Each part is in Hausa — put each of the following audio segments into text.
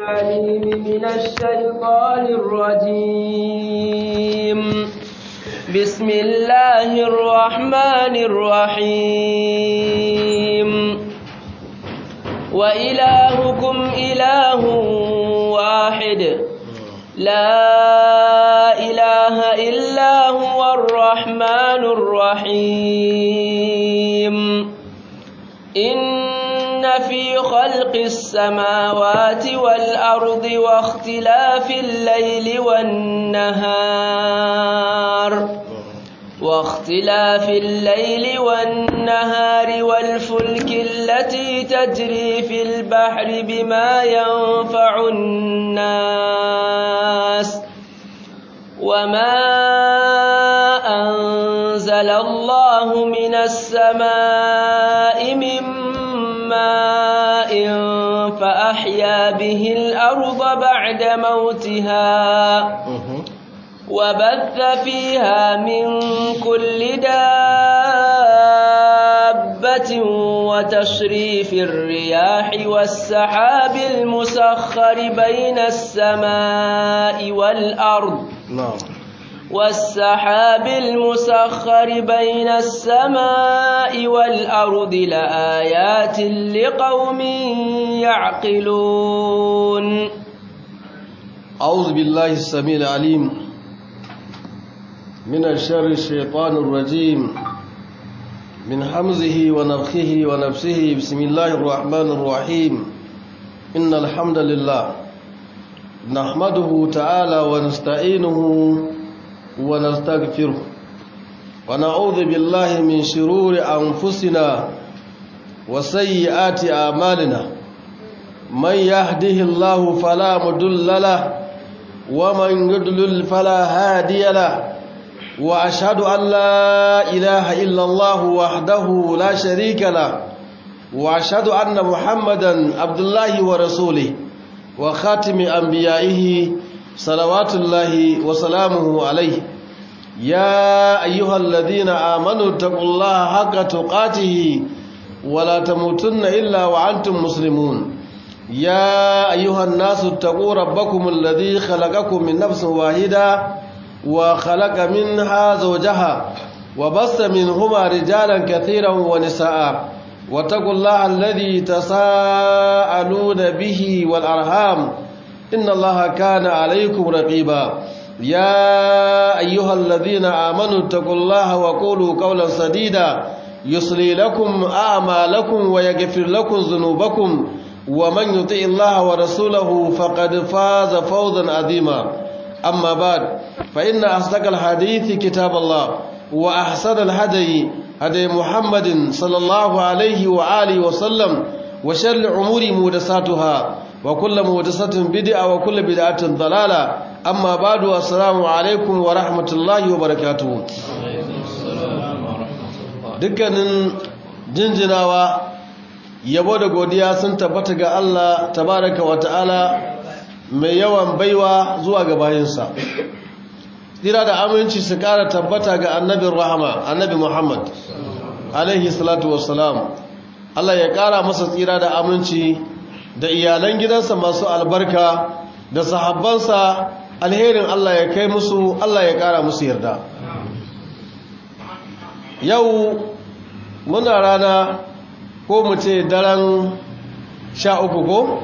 العليم من الشيطان الرجيم بسم الله الرحمن الرحيم وإلهكم إله واحد لا إله إلا هو الرحمن الرحيم إن في خلق السماوات والأرض واختلاف الليل والنهار واختلاف الليل والنهار والفلك التي تجري في البحر بما ينفع الناس وما أنزل الله من السماء من ماء فأحيا به الأرض بعد موتها وبث فيها من كل دابة وتشريف الرياح والسحاب المسخر بين السماء والأرض نعم والسحاب المسخر بين السماء والأرض لآيات لقوم يعقلون أعوذ بالله السميع العليم من الشر الشيطان الرجيم من حمزه ونفخه ونفسه بسم الله الرحمن الرحيم إن الحمد لله نحمده تعالى ونستعينه ونستغفره ونعوذ بالله من شرور أنفسنا وسيئات أعمالنا من يهده الله فلا مضل له ومن يضلل فلا هادي له واشهد ان لا اله الا الله وحده لا شريك له واشهد ان محمدا عبد الله ورسوله وخاتم انبيائه صلوات الله وسلامه عليه يا ايها الذين امنوا اتقوا الله حق تقاته ولا تموتن الا وانتم مسلمون يا أيها الناس اتقوا ربكم الذي خلقكم من نفس واحدة وخلق منها زوجها وبث منهما رجالا كثيرا ونساء واتقوا الله الذي تساءلون به والأرحام إن الله كان عليكم رقيبا يا أيها الذين آمنوا اتقوا الله وقولوا قولا سديدا يصلي لكم أعمالكم ويغفر لكم ذنوبكم ومن يطع الله ورسوله فقد فاز فوزا عظيما أما بعد فإن أصدق الحديث كتاب الله وأحسن الهدي هدي محمد صلى الله عليه وآله وسلم وشر الأمور محدثاتها وكل محدثة بدعة وكل بدعة ضلالة أما بعد السلام عليكم ورحمة الله وبركاته dukkanin jinjinawa yabo da godiya sun tabbata ga Allah tabaraka wa ta'ala mai yawan baiwa zuwa ga bayinsa tsira da aminci su kara tabbata ga annabin rahama annabi Muhammad alaihi salatu wassalam Allah ya kara masa tsira da aminci da iyalan gidansa masu albarka da sahabbansa alherin Allah ya kai musu Allah ya kara musu yarda yau muna rana ko mu ce daren sha uku ko?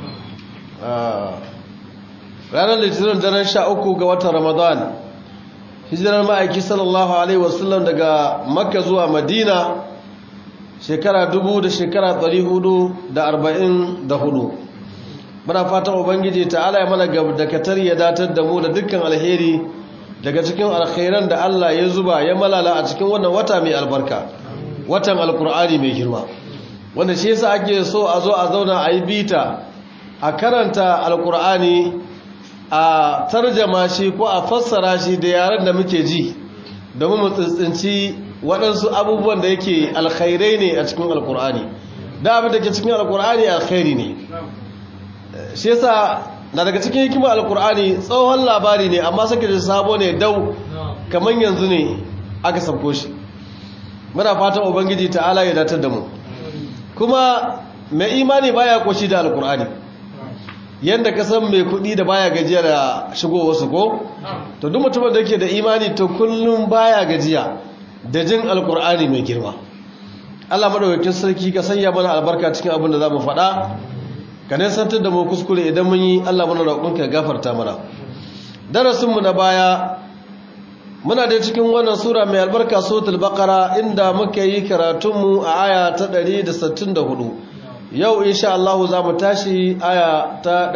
ranar litinin daren sha uku ga watan ramadan hijirar ma'aiki sallallahu alaihi wasallam daga makka zuwa madina shekara dubu da shekara ɗari hudu da arba'in da hudu muna fatan ubangiji ta'ala ya mana dakatar ya datar da mu da dukkan alheri daga cikin alkhairan da allah ya zuba ya malala a cikin wannan wata mai albarka watan alkur'ani mai girma wanda shi yasa ake so a zo a zauna a yi bita a karanta alkur'ani a tarjama shi ko a fassara shi da yaren da muke ji domin mu tsintsinci waɗansu abubuwan da yake alkhairai ne a cikin alkur'ani da abin da ke cikin alkur'ani alkhairi ne shi yasa na daga cikin hikimar alkur'ani tsohon labari ne amma sake da sabo ne dau kamar yanzu ne aka sabko shi muna fatan ubangiji ta'ala ya datar da mu kuma mai imani baya koshi da alkur'ani yadda ka san mai kuɗi da baya gajiya da shigo wasu ko to duk mutumin da ke da imani to kullum baya gajiya da jin alkur'ani mai girma Allah madaukakin sarki ka sanya mana albarka cikin abin da zamu faɗa ka nisantar da mu kuskure idan mun yi Allah mana roƙon ka gafarta mana darasin mu na baya muna da cikin wannan sura mai albarka suratul baqara inda muka yi karatun mu a aya ta 164 yau insha Allah za mu tashi aya ta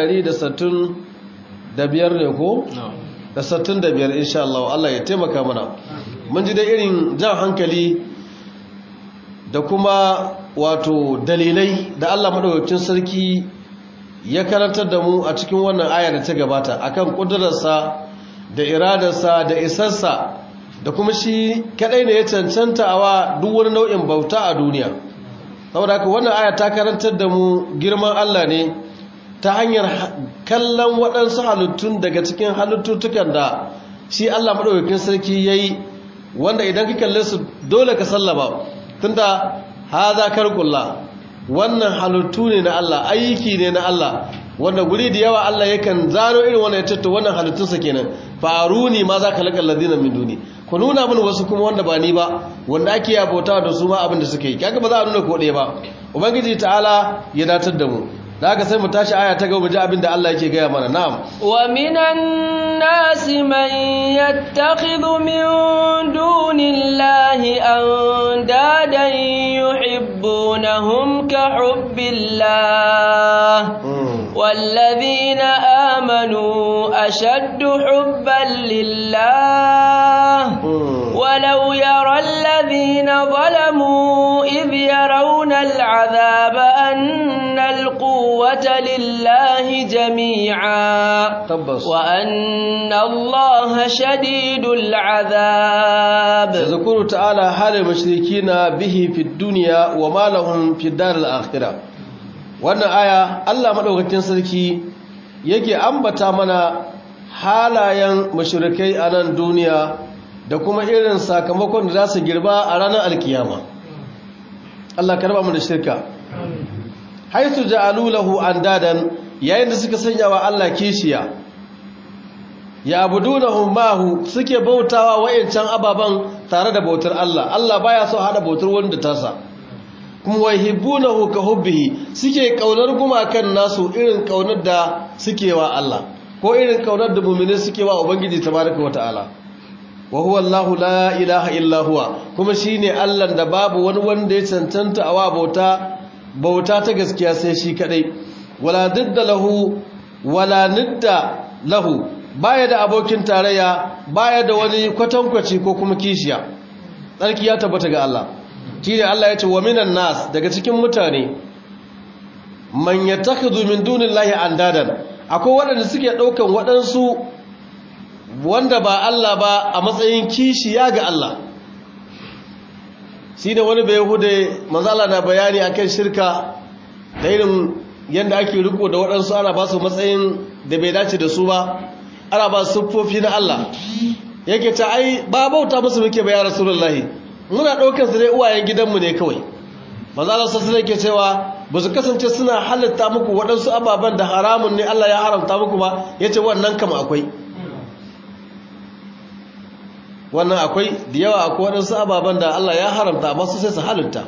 165 ne ko da 65 insha Allah Allah ya taimaka mana mun ji da irin jan hankali da kuma wato dalilai da Allah madaukakin sarki ya karantar da mu a cikin wannan aya da ta gabata akan kudurarsa da iradarsa da isarsa da kuma shi kadai ne ya cancanta awa duk wani nau'in bauta a duniya saboda haka wannan aya ta karantar da mu girman Allah ne ta hanyar kallon waɗansu halittun daga cikin halittutukan da shi Allah madaukakin sarki yayi wanda idan ka kalle su dole ka sallama tunda haza karkullah wannan halittu ne na Allah aiki ne na Allah wanda guri da yawa Allah yakan zaro irin wannan yace to wannan halittunsa kenan faruni ma za ka laƙa ladina min duni ku nuna min wasu kuma wanda ba ni ba wanda ake yabota da su ma abin da suke yi kaga ba za a nuna ko ɗaya ba ubangiji ta'ala ya datar da mu da haka sai mu tashi aya ta gaba ji abin da Allah yake gaya mana na'am wa minan nasi man yattakhidhu min dunillahi andadan yuhibbunahum ka hubbillah والذين آمنوا أشد حبا لله ولو يرى الذين ظلموا إذ يرون العذاب أن القوة لله جميعا وأن الله شديد العذاب يذكر تعالى حال المشركين به في الدنيا وما لهم في الدار الآخرة wannan aya Allah madaukakin sarki yake ambata mana halayen mushrikai a nan duniya da kuma irin sakamakon da za su girba a ranar alkiyama Allah karba mu da shirka haisu ja'alu lahu andadan yayin da suka sanya wa Allah kishiya ya abudunahum mahu suke bautawa wayancan ababan tare da bautar Allah Allah baya so hada bautar wanda tasa kuma wahibbunahu ka hubbihi suke kaunar gumakan nasu irin kaunar da suke wa Allah ko irin kaunar da mu'mini suke wa ubangiji tabaraka wataala wa huwa Allahu la ilaha illa huwa kuma shine Allah da babu wani wanda ya cancanta a wa bauta bauta ta gaskiya sai shi kadai wala didda lahu wala nidda lahu baya da abokin tarayya baya da wani kwatankwaci ko kuma kishiya tsarki ya tabbata ga Allah shi ne Allah ya ce wa minan nas daga cikin mutane man yattakhidhu min dunillahi andadan akwai waɗanda suke ɗaukan waɗansu wanda ba Allah ba a matsayin kishiya ga Allah shi ne wani bai hude manzala na bayani akan shirka da irin yadda ake riko da waɗansu ana ba su matsayin da bai dace da su ba ana ba su siffofi na Allah yake ta ai ba bauta musu muke ba ya rasulullahi muna ɗaukar su dai uwayen gidanmu ne kawai manzala sassu ne ke cewa ba su kasance suna halitta muku waɗansu ababen da haramun ne Allah ya haramta muku ba ya ce wannan kama akwai wannan akwai da yawa akwai waɗansu ababen da Allah ya haramta amma su sai su halitta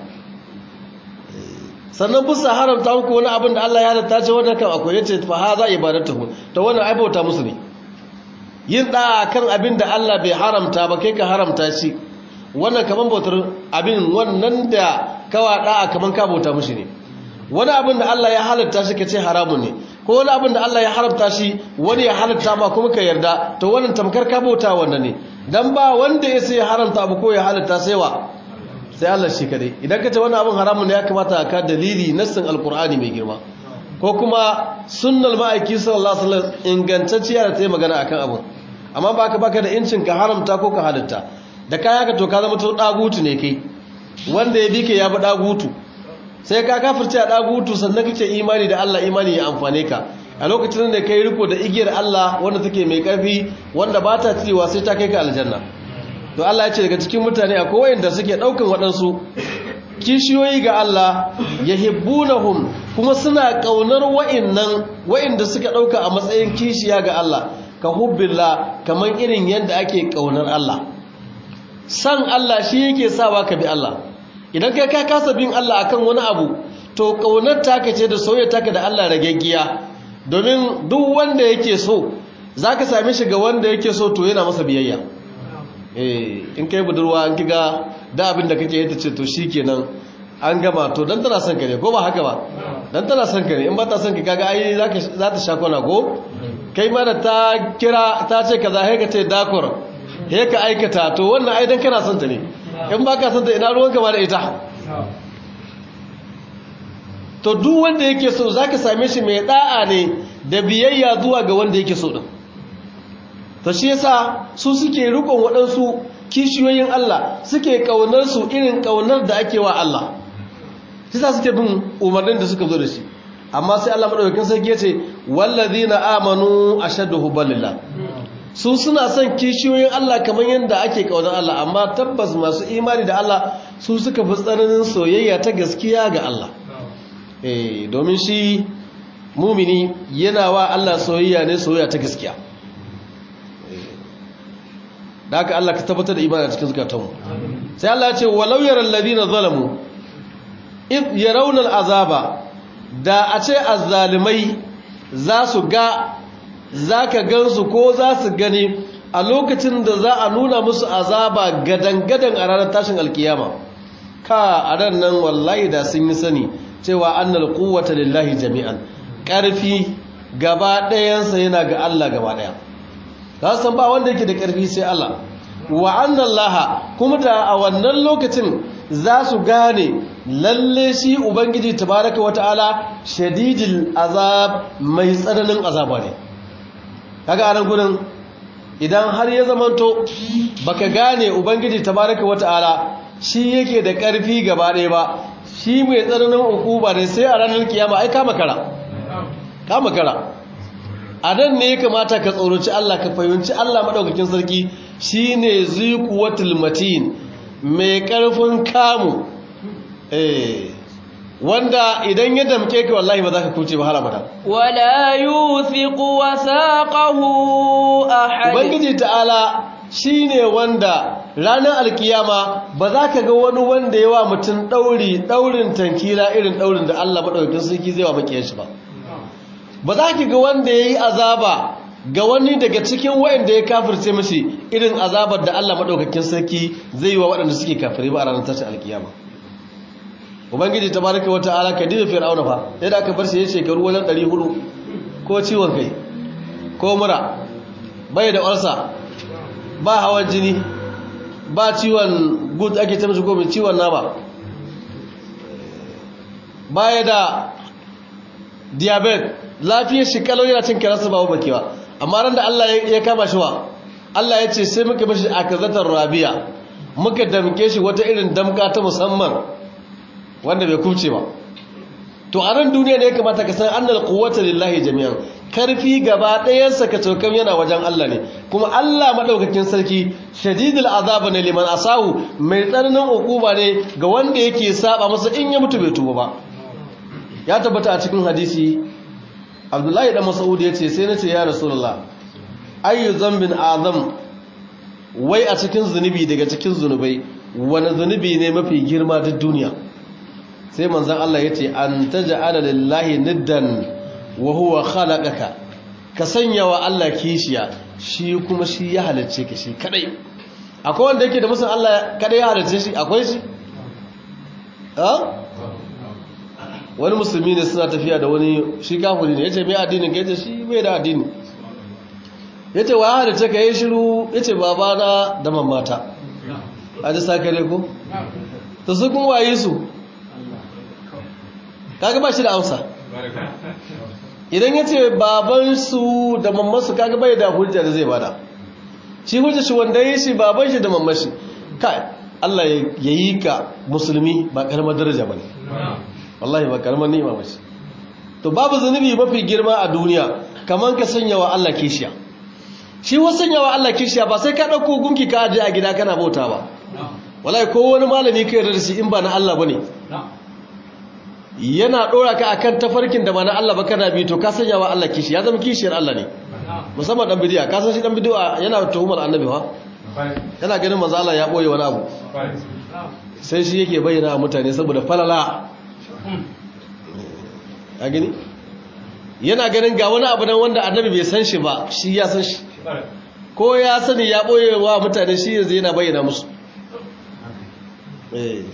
sannan bisa haramta muku wani abin da Allah ya halitta ce wannan kan akwai yace fa haza ibadatuhu to wannan ai bauta musu ne yin da kan abin da Allah bai haramta ba kai ka haramta shi wannan kaman bautar abin wannan da kawa da kaman ka bauta mushi ne wani abin da Allah ya halitta shi kace haramun ne ko wani abin da Allah ya haramta shi wani ya halitta ma kuma ka yarda to wannan tamkar ka bauta wannan ne dan ba wanda ya sai haramta abu ko ya halitta sai wa sai Allah shi kadai idan ka ce wannan abin haramun ne ya kamata ka dalili nassin alqur'ani mai girma ko kuma sunnal ma'aiki sallallahu alaihi wasallam ingantacciya da ta yi magana akan abin amma baka baka da incin ka haramta ko ka halitta da kaya ka to ka zama to dagutu ne kai wanda ya bi ka ya bi dagutu sai ka kafirce a dagutu sannan kake imani da Allah imani ya amfane ka a lokacin da kai riko da igiyar Allah wanda take mai karfi wanda ba ta cirewa sai ta kai ka aljanna to Allah ya ce daga cikin mutane akwai wanda suke daukan waɗansu kishiyoyi ga Allah yahibbunahum kuma suna kaunar wa'annan wa'anda suka dauka a matsayin kishiya ga Allah ka hubbillah kaman irin yadda ake kaunar Allah san Allah shi yake sawa ka bi Allah idan kai ka kasa bin Allah akan wani abu to kaunar taka ce da soyayya taka da Allah rageggiya domin duk wanda yake so zaka same shi ga wanda yake so to yana masa biyayya eh in kai budurwa an kiga da abin da kake yi ce to shikenan an gama to dan tana son ka ne ko ba haka ba dan tana son ka ne in ba ta son ka kaga ai zaka za ta sha kwana ko kai ma da ta kira ta ce kaza sai ka ce dakor sai ka aikata to wannan ai dan kana son ta ne in ba ka son ta ina ruwanka ma da ita to duk wanda yake so zaka same shi mai da'a ne da biyayya zuwa ga wanda yake so din to shi yasa su suke rikon waɗansu kishiyoyin Allah suke kaunar su irin kaunar da ake wa Allah yasa suke bin umarnin da suka zo da shi amma sai Allah madaukakin sarki yace wallazina amanu ashaddu hubbalillah su suna son kishiyoyin Allah kamar yadda ake kaunar Allah amma tabbas masu imani da Allah su suka fi tsananin soyayya ta gaskiya ga Allah eh domin shi mumini yana wa Allah soyayya ne soyayya ta gaskiya da haka Allah ka tabbatar da imani a cikin zukatanmu sai Allah ya ce walau yaral ladina zalamu id yarawna al'azaba da a ce azzalimai za su ga zaka gansu ko za su gani a lokacin da za a nuna musu azaba gadan-gadan a ranar tashin alkiyama ka a ran nan wallahi da sun yi sani cewa annal quwwata lillahi jami'an ƙarfi gaba ɗayansa yana ga Allah gaba ɗaya za san ba wanda yake da ƙarfi sai Allah wa annallaha kuma da a wannan lokacin za su gane lalle shi ubangiji tabaraka wata'ala shadidil azab mai tsananin azaba ne kaga anan gurin idan har ya zamanto baka gane ubangiji tabaraka wata'ala shi yake da ƙarfi gaba ɗaya ba shi mai tsananin ukuba ne sai a ranar kiyama ai kama kara kama kara a nan ne ya kamata ka tsoroci Allah ka fahimci Allah maɗaukakin sarki shi ne zikuwatul matin mai ƙarfin kamu wanda idan ya damke ka wallahi ba za ka kuce ba har abada wala yuthiqu wasaqahu ahad ubangiji ta'ala shine wanda ranar alkiyama ba za ka ga wani wanda yawa mutum ɗauri ɗaurin tankila irin ɗaurin da Allah maɗaukakin sarki zai wa makiyar shi ba ba za ki ga wanda ya yi azaba ga wani daga cikin wayanda ya kafirce mashi irin azabar da Allah maɗaukakin sarki zai yi wa waɗanda suke kafire ba a ranar tashin alkiyama ubangiji ta baraka wata ala ka diba fir'auna fa yadda aka bar shi ya shekaru wajen 400 ko ciwon kai ko mura bai da ulsa ba hawan jini ba ciwon gut ake ta mashi ko mai ciwon nama baya da diabetes lafiyar shi kalau yana cin kiransa ba bakewa amma ran da Allah ya kama shi wa Allah ya ce sai muka bashi akazatar rabiya muka damke shi wata irin damka ta musamman wanda bai kubce ba to a ran duniya ne ya kamata ka san annal quwwata lillahi jami'an karfi gaba ɗayansa ka cokan yana wajen Allah ne kuma Allah madaukakin sarki shadidul azab ne liman asahu mai tsananin ukuba ne ga wanda yake saba masa in ya mutu bai tuba ba ya tabbata a cikin hadisi abdullahi da mas'ud ya ce sai na ce ya rasulullah ayyu zambin azam wai a cikin zunubi daga cikin zunubai wani zunubi ne mafi girma duk duniya sai manzon Allah ya ce an taj'ala lillahi niddan wa huwa khalaqaka ka sanya wa Allah kishiya shi kuma shi ya halicce ka shi kadai akwai wanda yake da musun Allah kadai ya halicce shi akwai shi ha wani musulmi ne suna tafiya da wani shi kafuri ne ya ce mai addinin ka yace shi bai da addini ya ce wa da ce ka yi shiru ya ce babana da mamata a ji sakare ko ta su kun waye su kaga ba shi da amsa idan ya ce babansu da mammansu kaga bai da hujja da zai bada shi hujja shi wanda ya shi baban shi da mamman shi kai Allah ya yi ka musulmi ba karamar daraja ba ne wallahi ba karamar ni'ima ba ce to babu zunubi mafi girma a duniya kamar ka sanya wa Allah kishiya shi wa sanya wa Allah kishiya ba sai ka ɗauko gunki ka aje a gida kana bauta ba wallahi ko wani malami ka yarda da shi in ba na Allah bane yana dora ka akan tafarkin da ba na Allah ba kana bi to ka sanya wa Allah kishi ya zama kishiyar Allah ne musamman dan bidiya ka san shi dan bidiya yana tuhumar annabi ha yana ganin manzo Allah ya boye wani abu sai shi yake bayyana a mutane saboda falala a gani yana ganin ga wani abu nan wanda annabi bai san shi ba shi ya san shi ko ya sani ya boye wa mutane shi yanzu yana bayyana musu eh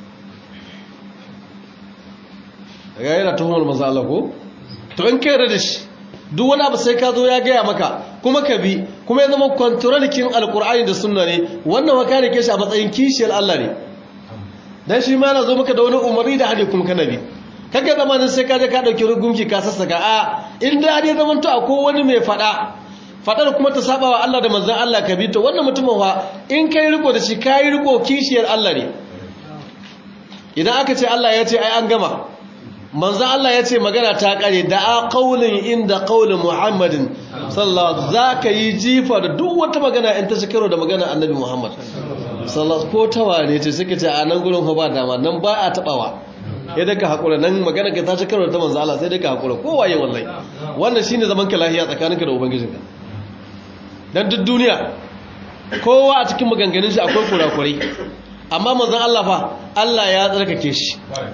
ga yana tuhumar manzo Allah ko to in kai da shi duk wani abu sai ka zo ya gaya maka kuma ka bi kuma ya zama kwantarolikin alkur'ani da sunna ne wannan waka ne ke shi a matsayin kishiyar Allah ne dan shi ma na zo maka da wani umarni da hadi kuma kana bi kaga zamanin sai ka je ka dauki rugunki ka sassaka a in da hadi zaman to akwai wani mai fada fadar kuma ta saba wa Allah da manzon Allah ka bi to wannan mutumin wa in kai riko da shi kai riko kishiyar Allah ne idan aka ce Allah ya ce ai an gama manzo Allah ya ce magana ta kare da a qaulin inda qaulin Muhammadin sallallahu zaka yi jifa da duk wata magana in ta shikaro da magana Annabi Muhammad sallallahu ko tawane ce suka ce a nan gurin fa ba dama nan ba a tabawa ya daga hakura nan magana ka ta shikaro da ta manzo Allah sai daga hakura ko waye wallahi wannan shine zaman ka lafiya tsakaninka da ubangijinka dan duk duniya kowa a cikin maganganun shi akwai kurakurai amma manzon Allah fa Allah ya tsarkake shi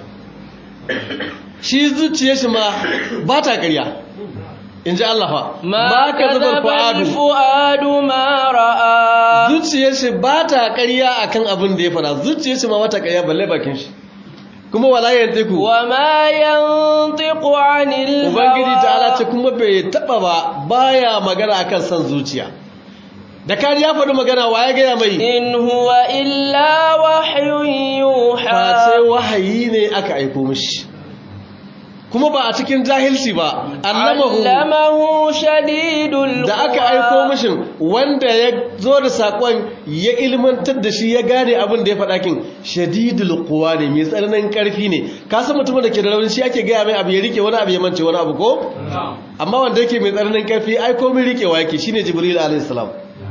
shi zuciya shi ma ba ta ƙarya in ji Allah fa ma ka zabar fu'adu ma ra'a zuciyar shi ba ta ƙarya akan abin da ya fara zuciyar shi ma ba ta ƙarya balle bakin shi kuma wala yantiku wa ma yantiqu anil hawa ubangiji ta'ala ce kuma bai taba ba baya magana akan san zuciya da kari ya faɗi magana wa ya gaya mai in huwa illa wahyun yuha ba sai wahayi ne aka aiko mishi kuma ba a cikin jahilci ba allamahu allamahu shadidul da aka aiko mishin wanda ya zo da sakon ya ilmantar da shi ya gane abin da ya faɗa kin shadidul quwa ne mai tsananin karfi ne ka san mutumin da ke da rauni shi ake gaya mai abu ya rike wani abu ya mance wani abu ko amma wanda yake mai tsananin karfi ai komai rikewa yake shine jibril alayhi salam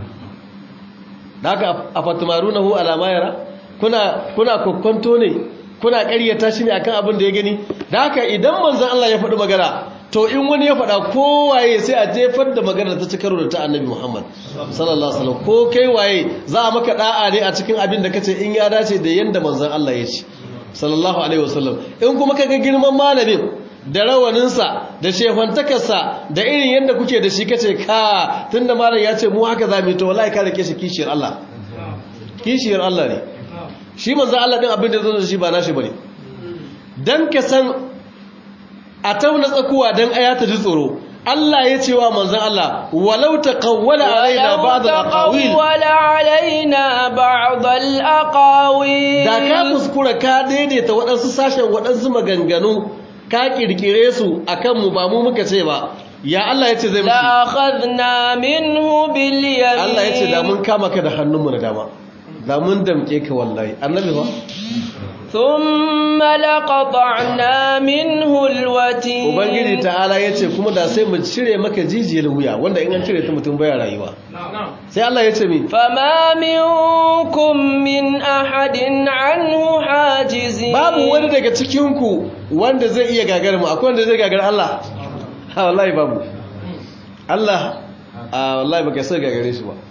da haka afatumarunahu alama yara kuna kuna kokkonto ne kuna ƙaryata shi ne akan abin da ya gani da haka idan manzon Allah ya faɗi magana to in wani ya faɗa kowaye sai a jefar da magana ta ci karo da ta annabi Muhammad sallallahu alaihi wasallam ko kai waye za a maka da'a ne a cikin abin da kace in ya dace da yanda manzon Allah ya ce sallallahu alaihi wasallam in kuma kaga girman malamin da rawaninsa da shefantakarsa da irin yadda kuke da shi kace ka tunda malam ya ce mu haka za mu yi to wallahi ka rike shi kishiyar Allah kishiyar Allah ne shi manzo Allah din abin da zo da shi ba nashi bane dan ka san a tauna tsakuwa dan aya ta ji tsoro Allah ya ce wa manzon Allah walau taqawwala alaina ba'd al-aqawil wala alaina ba'd al-aqawil da ka kuskura ka daidaita waɗansu sashen waɗansu maganganu ka kirkire su akan mu ba mu muka ce ba ya Allah ya ce zai musu la akhadna minhu bil yamin Allah ya ce da mun kama ka da hannunmu na dama da mun damke ka wallahi annabi ba thumma laqata'na minhu alwatin ubangiji ta'ala ya ce kuma da sai mu cire maka jijiyar wuya wanda in an cire ta mutum baya rayuwa sai Allah ya ce mi fama minkum min ahadin anhu hajizin babu wani daga cikin ku wanda zai iya gagar mu akwai wanda zai gagar Allah ha wallahi babu Allah a wallahi baka sai gagare shi ba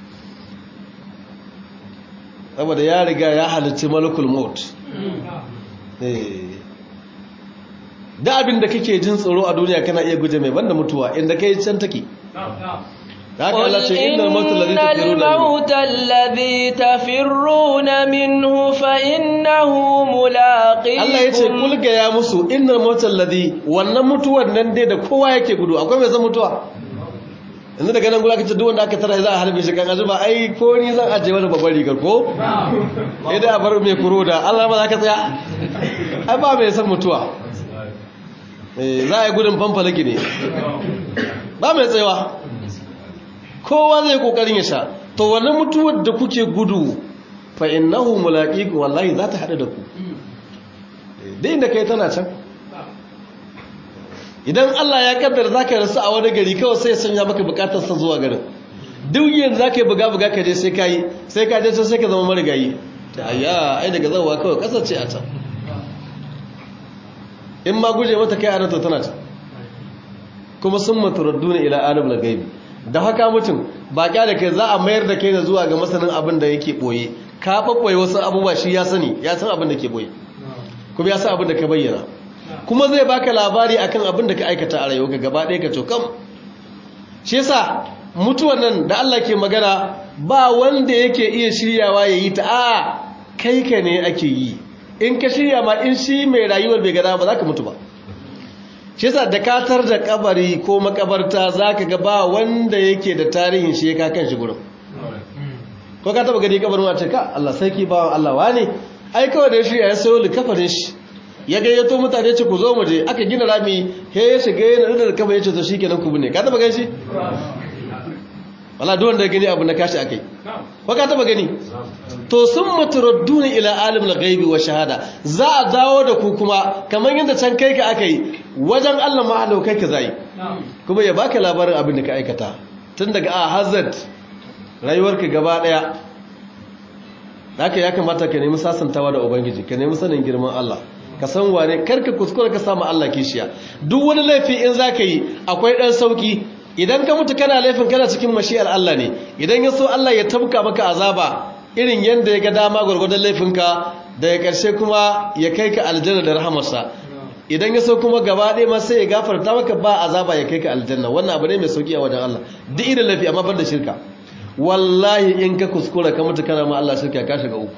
saboda ya riga ya halicci malakul maut da abin da kake jin tsoro a duniya kana iya guje mai banda mutuwa inda kai can take haka Allah ce innal maut alladhi tafirruna minhu fa innahu mulaqikum Allah yace kul ga ya musu innal maut alladhi wannan mutuwar nan dai da kowa yake gudu akwai mai san mutuwa yanzu daga nan gura kace duk wanda aka tara za a harbe shi kan azuba ai ko ni zan aje wani babban rigar ko idan a bar mai kuro da Allah ba za ka tsaya ai ba mai san mutuwa eh za a yi gudun fanfalaki ne ba mai tsayawa kowa zai kokarin ya sha to wannan mutuwar da kuke gudu fa innahu mulaqiku wallahi za ta hada da ku dai inda kai tana can idan Allah ya kaddara zaka rasu a wani gari kawai sai ya sanya maka bukatar sa zuwa garin duk yanzu zaka yi buga buga ka je sai kai sai ka je sai ka zama marigayi ayya ai daga zawa kawai kasance a can in ma guje mata kai anata tana ta kuma sun maturadduna ila alimul gaibi da haka mutum ba da kai za a mayar da kai da zuwa ga masanin abin da yake boye ka babboye wasu abubuwa shi ya sani ya san abin da ke boye kuma ya san abin da ka bayyana kuma zai baka labari akan abin da ka aikata a rayuwa gaba ɗaya ka cokam shi yasa mutuwan nan da Allah ke magana ba wanda yake iya shiryawa ya yi ta a kai ka ne ake yi in ka shirya ma in shi mai rayuwar bai gada ba za ka mutu ba shi yasa da katar da kabari ko makabarta za ka ga ba wanda yake da tarihin shi ya kan shi gurin ko ka taba gani kabarin wace ka Allah sarki ba Allah wane ai kawai da shi ya sayo likafarin shi ya gayyato mutane ce ku zo mu je aka gina rami he ya shiga yana da kafa ya ce to shikenan ku bune ka taba gani shi wala duk wanda gani abu na kashi akai ko ka taba gani to sun mutaradduna ila alimul ghaibi wa shahada za a dawo da ku kuma kamar yadda can kai ka akai wajen Allah ma halau kai ka zai kuma ya baka labarin abin da ka aikata tun daga a hazard rayuwarka gaba daya haka ya kamata ka nemi sasantawa da ubangiji ka nemi sanin girman Allah ka san wane karka kuskura ka samu Allah kishiya duk wani laifi in zaka yi akwai dan sauki idan ka mutu kana laifin kana cikin mashiyar Allah ne idan ya so Allah ya tabka maka azaba irin yanda ya ga dama gurgurdan laifinka da ya karshe kuma ya kai ka aljanna da rahamarsa idan ya so kuma gaba ɗaya ma sai ya gafarta maka ba azaba ya kai ka aljanna wannan abu ne mai sauki a wajen Allah duk irin laifi amma ban da shirka wallahi in ka kuskura ka mutu kana ma Allah shirka ka shiga uku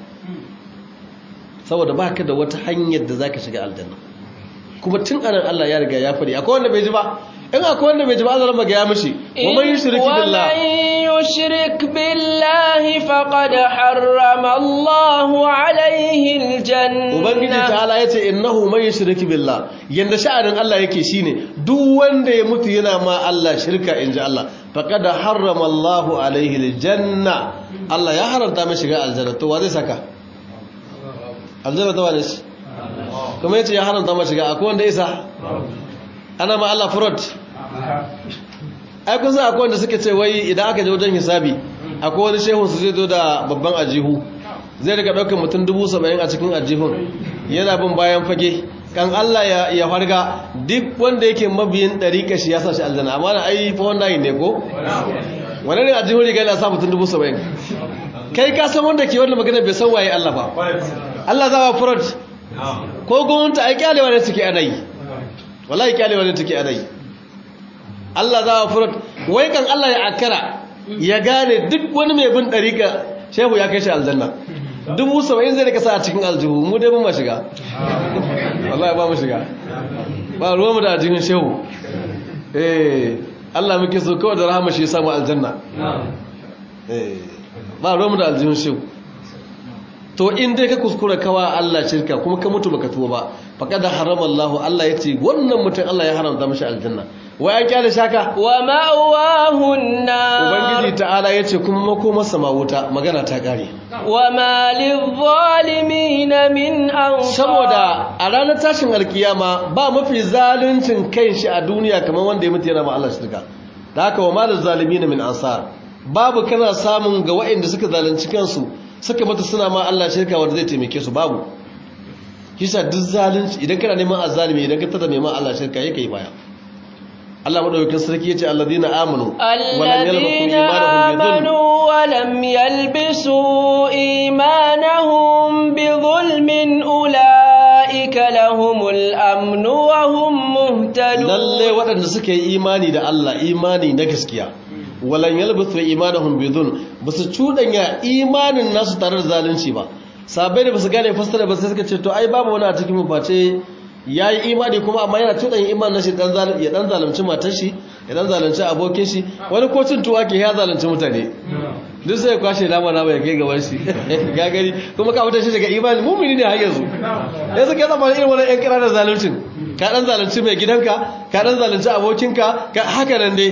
saboda ba ka da wata hanyar da za ka shiga aljanna kuma tun anan Allah ya riga ya faɗi akwai wanda bai ji ba in akwai wanda bai ji ba Allah ma ga ya mishi wa man yushrik billah wa man yushrik billahi faqad harrama Allahu alayhi aljanna ubangiji ta'ala yace innahu man yushrik billah yanda sha'anin Allah yake shine duk wanda ya mutu yana ma Allah shirka inji Allah faqad harrama Allahu alayhi aljanna Allah ya haramta mai shiga aljanna to wa zai saka aljanna ta wane shi kuma yace ya haramta mai shiga akwai wanda isa ana ma Allah furot ai kun san akwai wanda suke ce wai idan aka je wajen hisabi akwai wani shehu su zai zo da babban ajihu zai daga ɗaukar mutum dubu saba'in a cikin ajihun yana bin bayan fage kan Allah ya ya farga duk wanda yake mabiyin ɗariƙa shi ya sa shi aljanna amma na ai fa wannan ne ko wani ne ajihun riga yana sa mutum dubu saba'in kai ka san wanda ke wannan magana bai san waye Allah ba Allah za ba furot ko gwamnati ai kyalewa ne suke ana yi wallahi kyalewa ne take ana yi Allah za ba furot wai kan Allah ya akara ya gane duk wani mai bin ɗariƙa shehu ya kai shi aljanna dubu saba'in zai rika sa a cikin aljihu mu dai mun ma shiga wallahi ba mu shiga ba ruwan mu da aljihun shehu eh Allah muke so kawai da rahama shi ya samu aljanna eh ba ruwan mu da aljihun shehu to in dai ka kuskura kawa Allah shirka kuma ka mutu baka tuba ba faqad harama Allah Allah yace wannan mutum Allah ya haramta mishi aljanna wa ya kyale shaka wa ma'wahu an-nar ubangiji ta'ala yace kuma makomar sama wuta magana ta kare wa ma lidh-dhalimin min ansar saboda a ranar tashin alkiyama ba mafi zaluncin kanshi a duniya kamar wanda ya mutu yana ma Allah shirka da haka wa malil zalimin min ansar babu kana samun ga waɗanda suka zalunci kansu suka mutu suna ma Allah shirka wanda zai taimake su babu kisa duk zalunci idan kana neman azzalimi idan ka tada neman Allah shirka yake yi baya Allah madaukakin sarki yace alladina amanu الذين آمنوا ولم يلبسوا إيمانهم بظلم أولئك لهم الأمن وهم مهتدون lalle waɗanda suka yi imani da Allah imani na gaskiya walan yalbisu imanahum bidhun basu cudanya imanin nasu tare da zalunci ba sabai da basu gane fasara ba sai suka ce to ai babu wani a cikin mu face yayi imani kuma amma yana cudanya imanin nashi dan zalunci ya dan zalunci matar shi ya dan zalunci abokin shi wani ko cin tuwa ke ya zalunci mutane duk sai ya kwashe nama nama ya kai gaban shi ga gari kuma ka fitar shi daga imani mumini ne har yanzu yanzu kai zama irin wani yan kira da zaluncin ka dan zalunci mai gidanka ka dan zalunci abokinka ka haka nan dai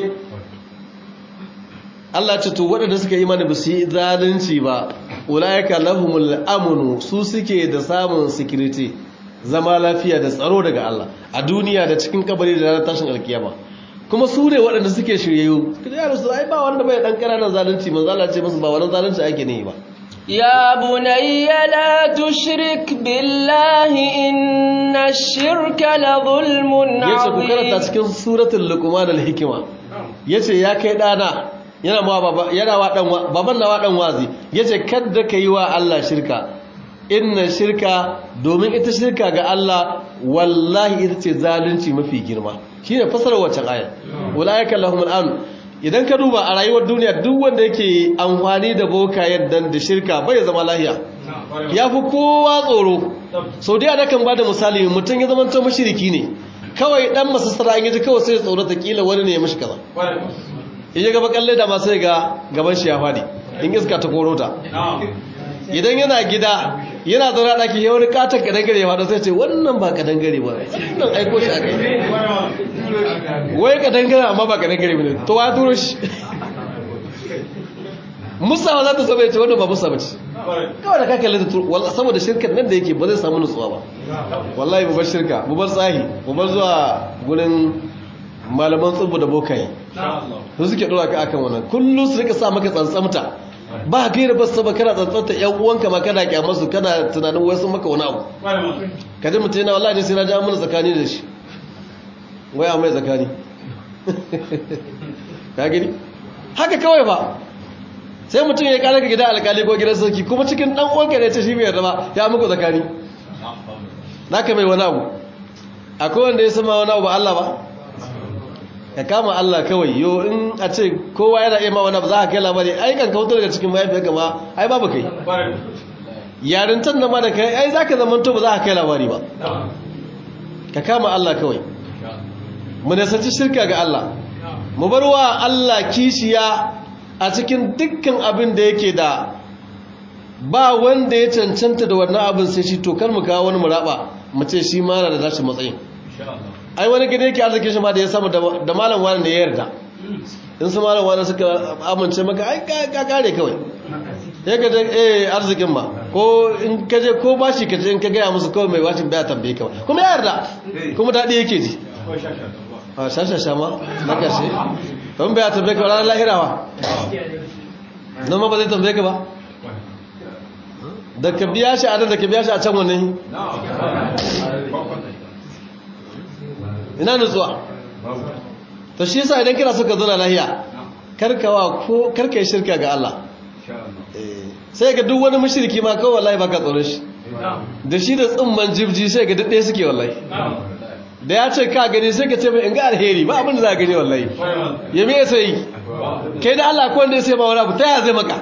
Allah ce to waɗanda suka yi mana ba su yi zalunci ba ulaika lahumul amnu su suke da samun security zama lafiya da tsaro daga Allah a duniya da cikin kabari da ranar tashin alkiyama kuma su ne waɗanda suke shiryayyu suka ji su ai ba wanda bai dan ƙananan zalunci manzo Allah ce musu ba wannan zalunci ake ne ba يا بني لا تشرك بالله إن الشرك لظلم yace ku karanta عظيم cikin suratul luqman al-hikma yace ya kai dana yana ma baba yana wa dan wa- baban na wa dan wazi yace kada kai wa Allah shirka inna shirka domin ita shirka ga Allah wallahi ita ce zalunci mafi girma shine fasarar wacce aya ulaika lahumul amn idan ka duba a rayuwar duniya duk wanda yake amfani da boka yadda da shirka bai zama lahiya ya fi kowa tsoro sau da kan ba da misali mutum ya zama ta mashiriki ne kawai dan masassara in yaji kawai sai ya tsorata kila wani ne ya mashi kaza in ya gaba kalle da ma sai ga gaban shi ya fadi in iska ta koro ta idan yana gida yana zaune a ɗaki ya wani katon kadangare ya fada sai ce wannan ba kadangare ba wannan aiko shi a kai wai kadangare amma ba kadangare ba ne to wa turo shi musawa za ta saba ya ce wannan ba musa ba ce kawai da ka kalli da turu wallahi saboda shirkar nan da yake ba zai samu nutsuwa ba wallahi mu bar shirka mu bar tsahi mu bar zuwa gurin malaman tsubu da bokai su suke dora ka akan wannan kullum su rika sa maka tsantsamta ba gaira ba saba kana tsantsanta yan uwanka ma kana kyamar su kana tunanin wai sun maka wani abu kaji mutum yana wallahi sai na ja mana tsakani da shi wai a mai tsakani ka gani haka kawai ba sai mutum ya kare ka gida alkali ko gidan sarki kuma cikin dan uwanka ne ta shi mai yarda ba ya muku zakani naka mai wani abu akwai wanda ya sama wani abu ba Allah ba ka kama Allah kawai yo in a ce kowa yana iya ma wani abu za ka kai labari ai kan kautar daga cikin mahaifiyar gama ai babu kai yarintan da ma da kai ai za ka zamanto ba za ka kai labari ba ka kama Allah kawai mu nasanci shirka ga Allah mu bar wa Allah kishiya a cikin dukkan abin da yake da ba wanda ya cancanta da wannan abin sai shi to kar mu kawo wani muraba mu ce shi ma na da nashi matsayin ai wani gida yake arzikin shi ma da ya samu da malam wani da ya yarda in su malam wani suka amince maka ai ka kare kawai ya ka je eh arzikin ma ko in ka je ko bashi ka je in ka gaya musu kawai mai bashin baya tambaye ka kuma ya yarda kuma daɗi yake ji a shashasha ma na ƙarshe don bai tambaye ka ranar lahirawa nan ma ba zai tambaye ka ba da ka biya shi a nan da ka biya shi a can wani ina nutsuwa ta shi yasa idan kira suka zana lahiya karkawa ko karka yi shirka ga Allah sai ga duk wani mashirki ma kawai wallahi baka tsoron shi da shi da tsumman jibji sai ga duk ɗaya suke wallahi da ya ce ka gani sai ka ce mai in ga alheri ba abin da za a gani wallahi ya me sai kai da Allah ko wanda ya sai ma wani abu ta ya zai maka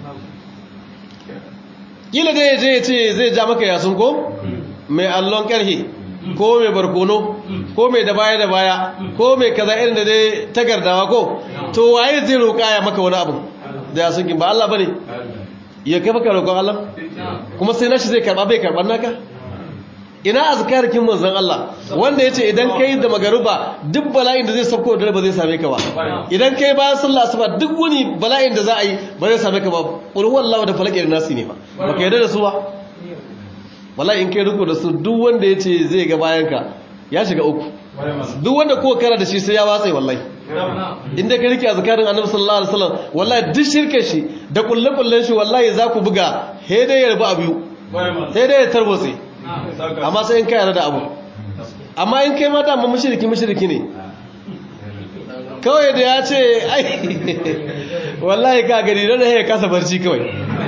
kila da ya je ya ce zai ja maka yasun ko mai allon karhe ko mai barkono ko mai da baya da baya ko mai kaza irin da dai tagardawa ko to waye zai roƙa ya maka wani abu da yasun kin ba Allah bane ya kai maka roƙon Allah kuma sai nashi zai karba bai karban naka ina azkarikin manzon Allah wanda yace idan kai da magaruba duk bala'in da zai sauko da ba zai same ka ba idan kai bayan sallah asuba duk wani bala'in da za a yi ba zai same ka ba qul huwallahu da falaq da nasi ne ba baka yarda da su ba wallahi in kai riko da su duk wanda yace zai ga bayan ka ya shiga uku duk wanda ko kara da shi sai ya watsa wallahi inda ka rike azkarin annabi sallallahu alaihi wasallam wallahi duk shirke shi da kullu kullun shi wallahi za ku buga he dai ya rabu a biyu sai dai ya tarbotse amma sai in kai yarda da abu amma in kai mata amma mushriki mushriki ne kawai da ya ce ai wallahi ka gani da ya kasa barci kawai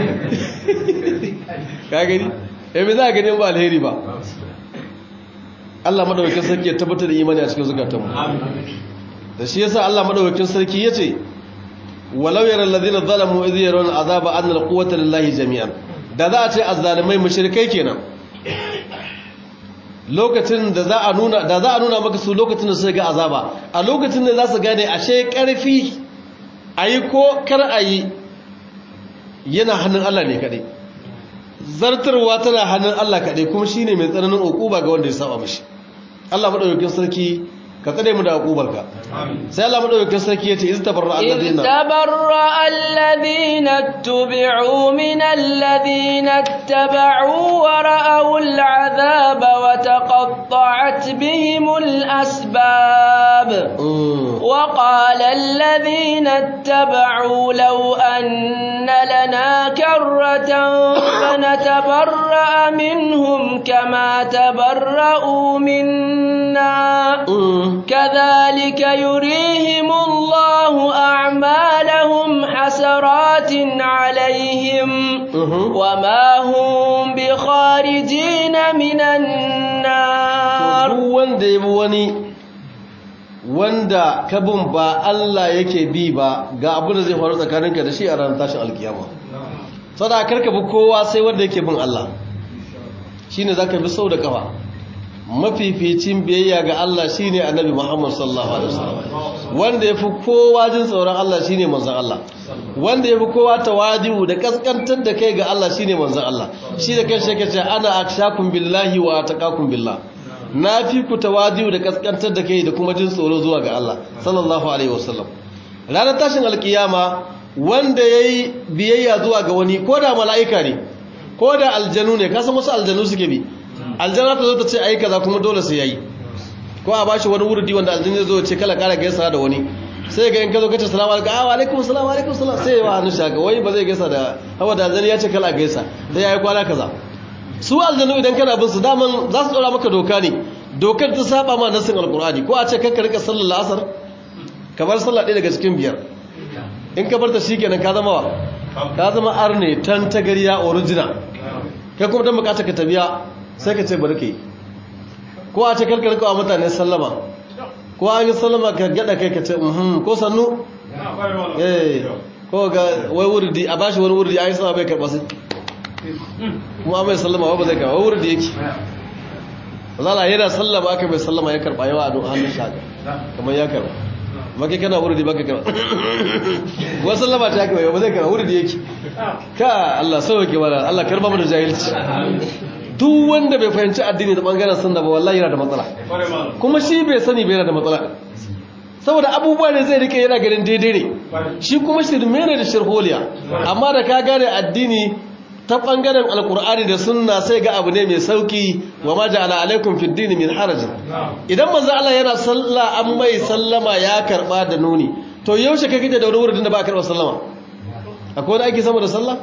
ka gani eh me za ka gani ba alheri ba Allah madaukakin sarki ya tabbatar da imani a cikin zukatanmu da shi yasa Allah madaukakin sarki yace walau yara alladhina zalamu idh yarawna azaba anna alquwwata lillahi jami'an da za a ce azzalimai mushrikai kenan lokacin da za a nuna da za a nuna maka su lokacin da suka ga azaba a lokacin da za su gane ashe karfi ayi ko kar ayi yana hannun Allah ne kadai zartarwa tana hannun Allah kadai kuma shine mai tsananin ukuba ga wanda ya saba mishi Allah madaukakin sarki ka tsare mu da hukubarka sai Allah madaukakin sarki yace iz tabarra alladina إذ تبرأ الذين اتبعوا من الذين اتبعوا ورأوا العذاب وتقطعت بهم الأسباب Mm. وقال الذين اتبعوا لو أن لنا كرة فنتبرأ منهم كما تبرأوا منا Mm. كذلك يريهم الله أعمالهم حسرات عليهم Mhm. وما هم بخارجين من النار duk wanda ya bi wani wanda kabin ba Allah yake bi ba ga abin da zai faru tsakaninka da shi a ranar tashin alkiyama sada karka bi kowa sai wanda yake bin Allah shine zaka bi sau da kafa mafificin biyayya ga Allah shine annabi Muhammad sallallahu alaihi wasallam wanda yafi kowa jin tsoron Allah shine manzon Allah wanda yafi kowa tawadi'u da kaskantar da kai ga Allah shine manzon Allah shi da kanshi yake cewa ana akshakum billahi wa ataqakum billah na fi ku tawadi'u da kaskantar da kai da kuma jin tsoro zuwa ga Allah sallallahu alaihi wasallam ranar tashin alkiyama wanda yayi biyayya zuwa ga wani ko da mala'ika ne ko da aljanu ne kasan wasu aljanu suke bi aljana ta zo ta ce ai kaza kuma dole sai yayi ko a bashi wani wurdi wanda aljanu zai zo ya ce kala kara gaisa da wani sai ga in ka zo ka ce salamu alaikum ah wa alaikum salam wa alaikum salam sai ya wa hannu shaka wai ba zai gaisa da hawa da aljanu ya ce kala gaisa sai yayi kwana kaza su aljanu idan kana bin su daman za su dora maka doka ne dokar ta saba ma nasin alqur'ani ko a ce kanka rika sallar la'asar kamar sallah ɗaya daga cikin biyar in ka bar ta shikenan ka zama wa ka zama arne tan tagariya original kai kuma don bukata ka tabiya sai ka ce bari ka yi ko a ce karkar kawo mutane sallama ko an yi sallama ka gada kai ka ce mhm ko sannu eh ko ga wai wurdi a bashi wani wurdi a yi sama bai karɓa sai kuma mai sallama ba zai karɓa wai wurdi yake zala yana sallama aka mai sallama ya karɓa yawa a hannun shaka kamar ya karɓa maka kana wurdi baka karɓa wasu sallama ta haka ba zai karɓa wurdi yake ka Allah sauke mana Allah karba mu da jahilci duk wanda bai fahimci addini da bangaren sunna ba wallahi yana da matsala kuma shi bai sani bai yana da matsala saboda abubuwa ne zai rike yana ganin daidai ne shi kuma shirme ne da shirholiya amma da ka gane addini ta bangaren alkur'ani da sunna sai ga abu ne mai sauki wa ma ja'ala alaikum fid din min haraj idan manzo Allah yana sallah an mai sallama ya karba da nuni to yaushe kake da wani wurin da ba karba sallama akwai wani aiki sama da sallah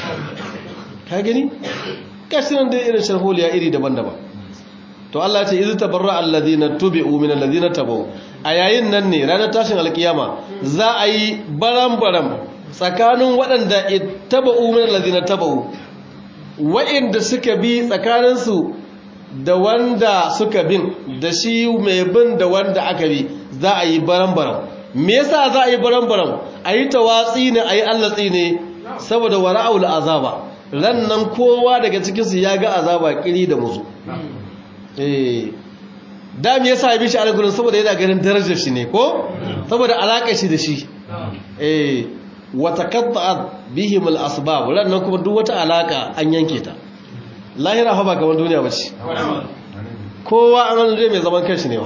ka gani kashi nan da irin sharholiya iri daban-daban to Allah ya ce izu tabarra alladhina tubi'u min alladhina tabu a yayin nan ne ranar tashin alkiyama za a yi baram-baram tsakanin waɗanda ittaba'u min alladhina tabu wa'inda suka bi tsakaninsu da wanda suka bin da shi mai bin da wanda aka bi za a yi baram-baram me yasa za a yi baram-baram a yi tawatsi ne a yi allatsi ne saboda wara'ul azaba ran nan kowa daga cikinsu ya ga azaba kiri da musu eh da me yasa ya bi shi alƙur'ani saboda yana ganin darajar shi ne ko saboda alaƙar shi da shi eh wa taqatta'at bihim al-asbab ran nan kuma duk wata alaka an yanke ta lahira fa ba kamar duniya bace kowa an zai mai zaman kanshi ne ba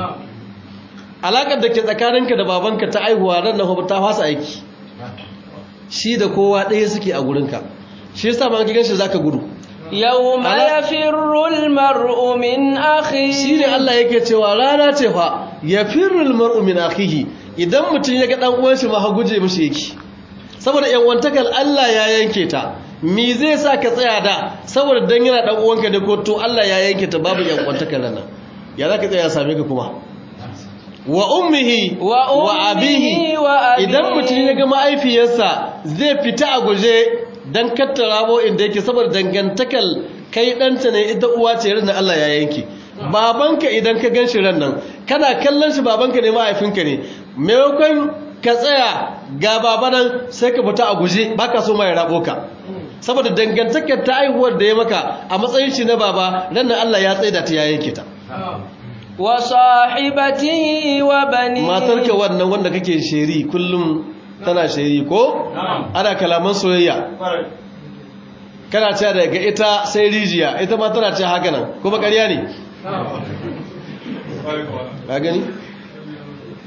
alakar da ke tsakaninka da babanka ta aihuwa ran nan ta fasa aiki shi da kowa ɗaya suke a gurinka shi yasa ma kigan shi zaka gudu yawma yafirru almar'u min akhihi shine Allah yake cewa rana ce fa yafirru almar'u min akhihi idan mutum ya ga dan uwan shi ma ha guje mishi yake saboda yan wantakal Allah ya yanke ta me zai sa ka tsaya da saboda dan yana dan uwanka da ko to Allah ya yanke ta babu yan wantakal nan ya zaka tsaya ya same ka kuma wa ummihi wa abihi idan mutum ya ga ma'aifiyarsa zai fita a guje dan kattara bo inda yake saboda dangantakal kai danta ne ita uwa ce ran Allah ya yanke babanka idan ka ganshi ran nan kana kallon shi babanka ne mahaifinka ne maimakon ka tsaya ga babanan sai ka fita a guje baka so ma ya rabo ka saboda dangantakar ta aihuwar da ya maka a matsayin shi na baba ran nan Allah ya tsaida ta ya yanke ta wa sahibatihi wa bani matarka wannan wanda kake sheri kullum tana sheri ko ana kalaman soyayya kana ce daga ita sai rijiya ita ma tana ce haka nan kuma ƙarya ne ka gani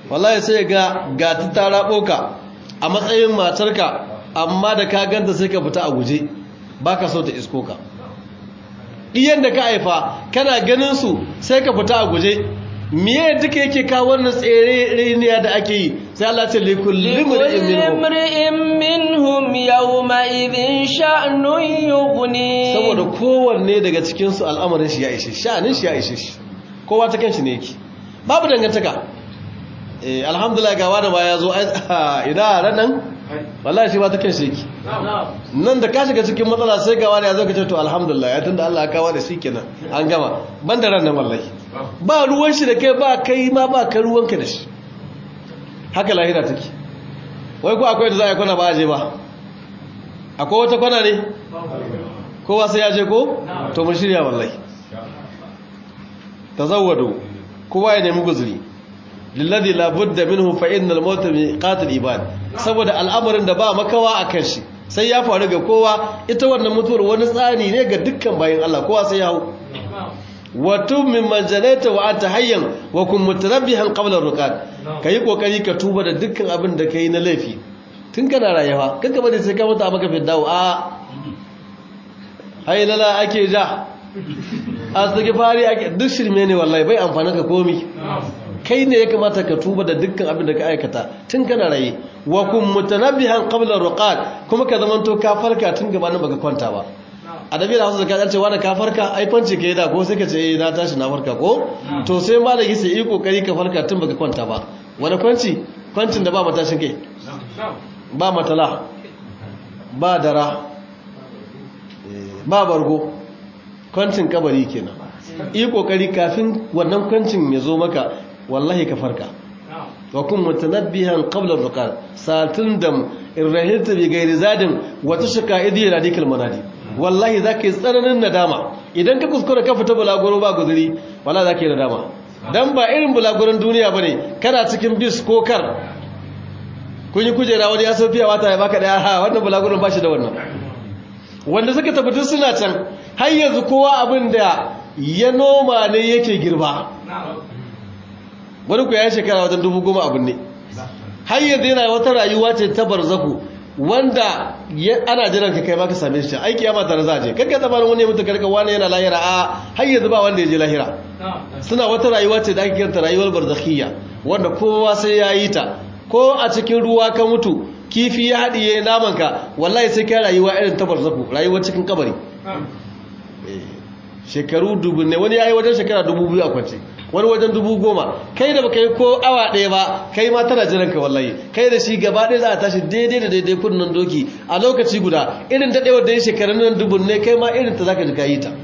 wallahi sai ga ga ta tara boka a matsayin matarka amma da ka ganta sai ka fita a guje baka so ta isko ka iyan da ka haifa kana ganin su sai ka fita a guje miye duka yake kawo wannan tsere reniya da ake yi sai Allah ce likulli imri'in minhum yawma idhin sha'nun yughni saboda kowanne daga cikin su al'amarin shi ya ishe sha'anin shi ya ishe shi kowa ta kanshi ne yake babu dangantaka eh alhamdulillah ga wani ba ya zo ina ranan wallahi shi ba ta kanshi yake nan da ka shiga cikin matsala sai ga wani ya zo ka ce to alhamdulillah ya tunda Allah ya kawo da shi kenan an gama ban da ranan wallahi ba ruwan shi da kai ba kai ma ba ka ruwanka da shi haka lahira take wai ko akwai da za a yi kwana ba a je ba akwai wata kwana ne kowa sai ya je ko to mun shirya wallahi tazawwadu kowa ya nemi guzuri lillazi la budda minhu fa innal mauta miqatul ibad saboda al'amarin da ba makawa akan shi sai ya faru ga kowa ita wannan mutuwar wani tsani ne ga dukkan bayin Allah kowa sai ya hau wa tub min manjalaita wa anta hayyan wa kun mutarabbihan qabla ruqad kai kokari ka tuba da dukkan abin da kai na laifi tun kana rayuwa kanka bane sai ka mutu a maka fiddawo a haylala ake ja astaghfari ake duk shirme ne wallahi bai amfana ka komi kai ne ya kamata ka tuba da dukkan abin da ka aikata tun kana raye wa kun mutanabbihan qabla ruqad kuma ka zamanto ka farka tun gabanin baka kwanta ba adabi da hausa da ce wani ka farka ai fanci ka yi da ko sai ka ce eh na tashi na farka ko to sai ma da yake yi kokari ka farka tun baka kwanta ba wani kwanci kwancin da ba matashin kai ba matala ba dara ba bargo kwancin kabari kenan yi kokari kafin wannan kwancin ya zo maka wallahi ka farka wa kun mutanabbihan qabla ar-ruqad satun dam irrahilta bi ghairi zadin wa tushka idi radikal manadi wallahi zaka yi tsananin nadama idan ka kuskura ka fita bulaguro ba guzuri wallahi zaka yi nadama dan ba irin bulaguron duniya bane kana cikin bis ko kar kun yi kujera wani ya sofiya wata ya baka daya ha wannan bulaguron ba shi da wannan wanda suka tabbata suna can har yanzu kowa abin da ya noma ne yake girba wani ku ya shekara wajen dubu goma abin ne har yanzu yana wata rayuwa ce ta barzaku wanda ana jiran ka kai maka same shi aiki ya mata za a je kanka tsabanin wani ya mutu karka wani yana lahira a har yanzu ba wanda ya je lahira suna wata rayuwa ce da ake kiranta rayuwar barzakhiyya wanda kowa sai ya yi ta ko a cikin ruwa ka mutu kifi ya haɗiye namanka wallahi sai ka rayuwa irin ta barzaku rayuwar cikin kabari shekaru dubu ne wani ya yi wajen shekara dubu biyu a kwance wani wajen dubu goma kai da baka yi ko awa ɗaya ba kai ma tana jiran ka wallahi kai da shi gaba ɗaya za a tashi daidai da daidai kunnan doki a lokaci guda irin daɗewar da ya shekarun nan dubun ne kai ma irin ta za ka ji ka yi ta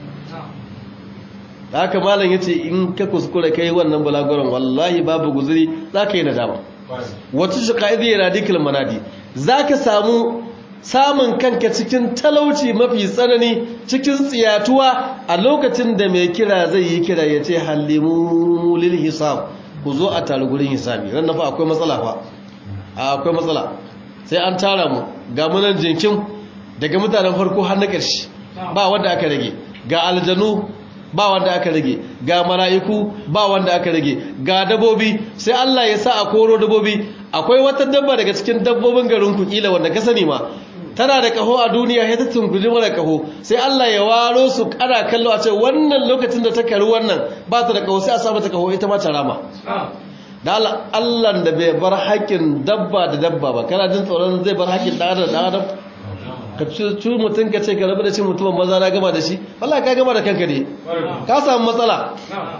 da haka malam ya ce in ka kuskure kai wannan balaguran wallahi babu guzuri za ka yi nadama wata shi ka'idi ya radikal manadi za ka samu samun kanka cikin talauci mafi tsanani cikin tsiyatuwa a lokacin da mai kira zai yi kira ya ce hallimu lil hisab ku zo a tare gurin hisabi ran fa akwai matsala fa akwai matsala sai an tara mu ga munan jinkin daga mutanen farko har na ƙarshe ba wanda aka rage ga aljanu ba wanda aka rage ga mala'iku ba wanda aka rage ga dabobi sai Allah ya sa a koro dabobi akwai wata dabba daga cikin dabbobin garin ku kila wanda ka sani ma tana da kaho a duniya ya ta tunguji mara kaho sai Allah ya waro su kana kallo a ce wannan lokacin da ta karu wannan ba ta da kaho sai a sa mata kaho ita ma ta rama da Allah da bai bar haƙƙin dabba da dabba ba kana jin tsoron zai bar haƙƙin ɗan adam da adam ka ci mutum ka ce ka rabu da cin mutumin maza na gama da shi wallahi ka gama da kanka ne ka samu matsala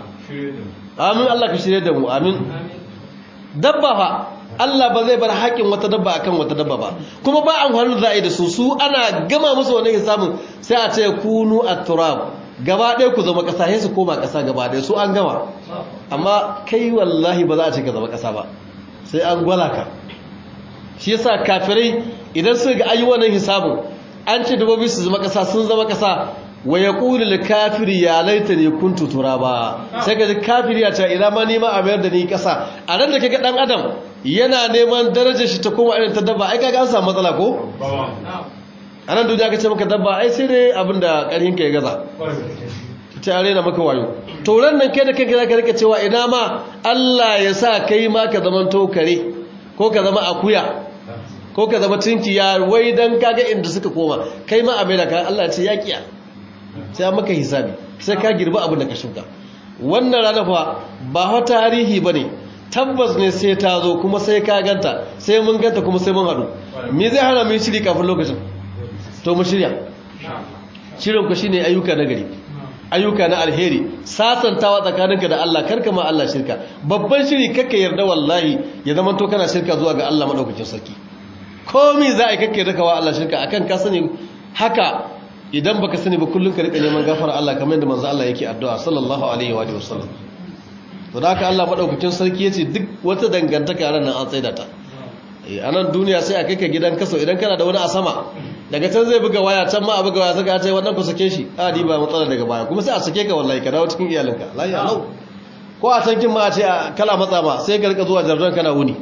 amin Allah ka shirye da mu amin dabba fa Allah ba zai bar haƙin wata dabba akan wata dabba ba kuma ba an hannu za a yi da su su ana gama musu wani samun sai a ce kunu a turab gaba ɗaya ku zama ƙasa sai su koma ƙasa gaba ɗaya su an gama amma kai wallahi ba za a ce ka zama ƙasa ba sai an gwala ka shi yasa kafirai idan su ga ayi wannan hisabin an ce dabbobi su zama ƙasa sun zama ƙasa wa yaqulu lil kafiri ya laitani kuntu turaba sai ka ji kafiri ya ce ina ma nima a mayar da ni ƙasa a nan da kaga dan adam yana neman darajar shi ta koma irin ta dabba ai kaga an samu matsala ko a nan duniya ka ce maka dabba ai sai dai abinda ƙarhin ka ya gaza ta rena maka wayo to ran nan kai da kanka zaka rika cewa ina ma Allah ya sa kai ma ka zama tokare ko ka zama akuya ko ka zama tinkiya wai dan kaga inda suka koma kai ma a mai da ka Allah ya ce ya kiya sai maka hisabi sai ka girba abin da ka shuka wannan rana fa ba fa tarihi bane tabbas ne sai ta zo kuma sai ka ganta sai mun ganta kuma sai mun hadu me zai hana mu shiri kafin lokacin to mu shirya shirin ku shine ayyuka na gari ayyuka na alheri sasantawa tsakaninka da Allah karka ma Allah shirka babban shiri kakka yarda wallahi ya zama to kana shirka zuwa ga Allah madaukakin sarki komai za a yi kakka yarda wa Allah shirka akan ka sani haka idan baka sani ba kullun ka rika neman gafara Allah kamar yadda manzo Allah yake addu'a sallallahu alaihi wa sallam to da haka Allah madaukakin sarki yace duk wata dangantaka ran nan an tsaida ta a nan duniya sai a kai ka gidan kaso idan kana da wani a sama daga can zai buga waya can ma a buga waya saka ce wannan ku sake shi a di ba matsala daga baya kuma sai a sake ka wallahi ka dawo cikin iyalinka lahi alau ko a can kin ma a ce kala matsa ba sai ka rika zuwa jardon kana wuni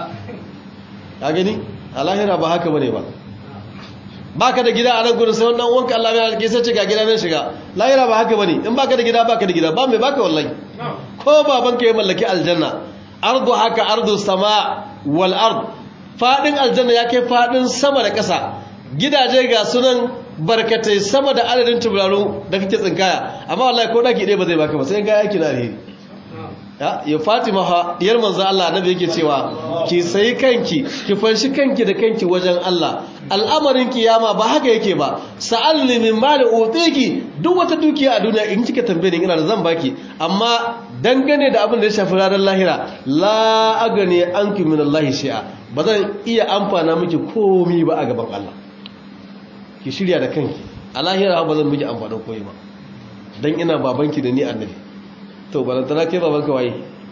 ka gani a lahira ba haka bane ba baka da gida a nan gurin sai wannan wanka Allah ya alƙi sai ce ga gida nan shiga lahira ba haka bane in baka da gida baka da gida ba mai baka wallahi ko babanka ya mallaki aljanna ardu haka ardu sama wal ard fadin aljanna ya kai fadin sama da ƙasa gidaje ga sunan barkatai sama da adadin tubularu da kake tsinkaya amma wallahi ko daki ɗaya ba zai baka ba sai ga yaki na alheri ya fatima ha diyar manzo Allah annabi yake cewa ki sayi kanki ki fanshi kanki da kanki wajen Allah al'amarin kiyama ba haka yake ba sa'alni min mali utiki duk wata dukiya a duniya in kika tambaye ni ina da zan baki amma dangane da abin da ya shafi ranar lahira la agani anki min Allah shay'a ba zan iya amfana miki komai ba a gaban Allah ki shirya da kanki a lahira ba zan miki amfanin komai ba dan ina babanki da ni annabi to balantana kai babanka waye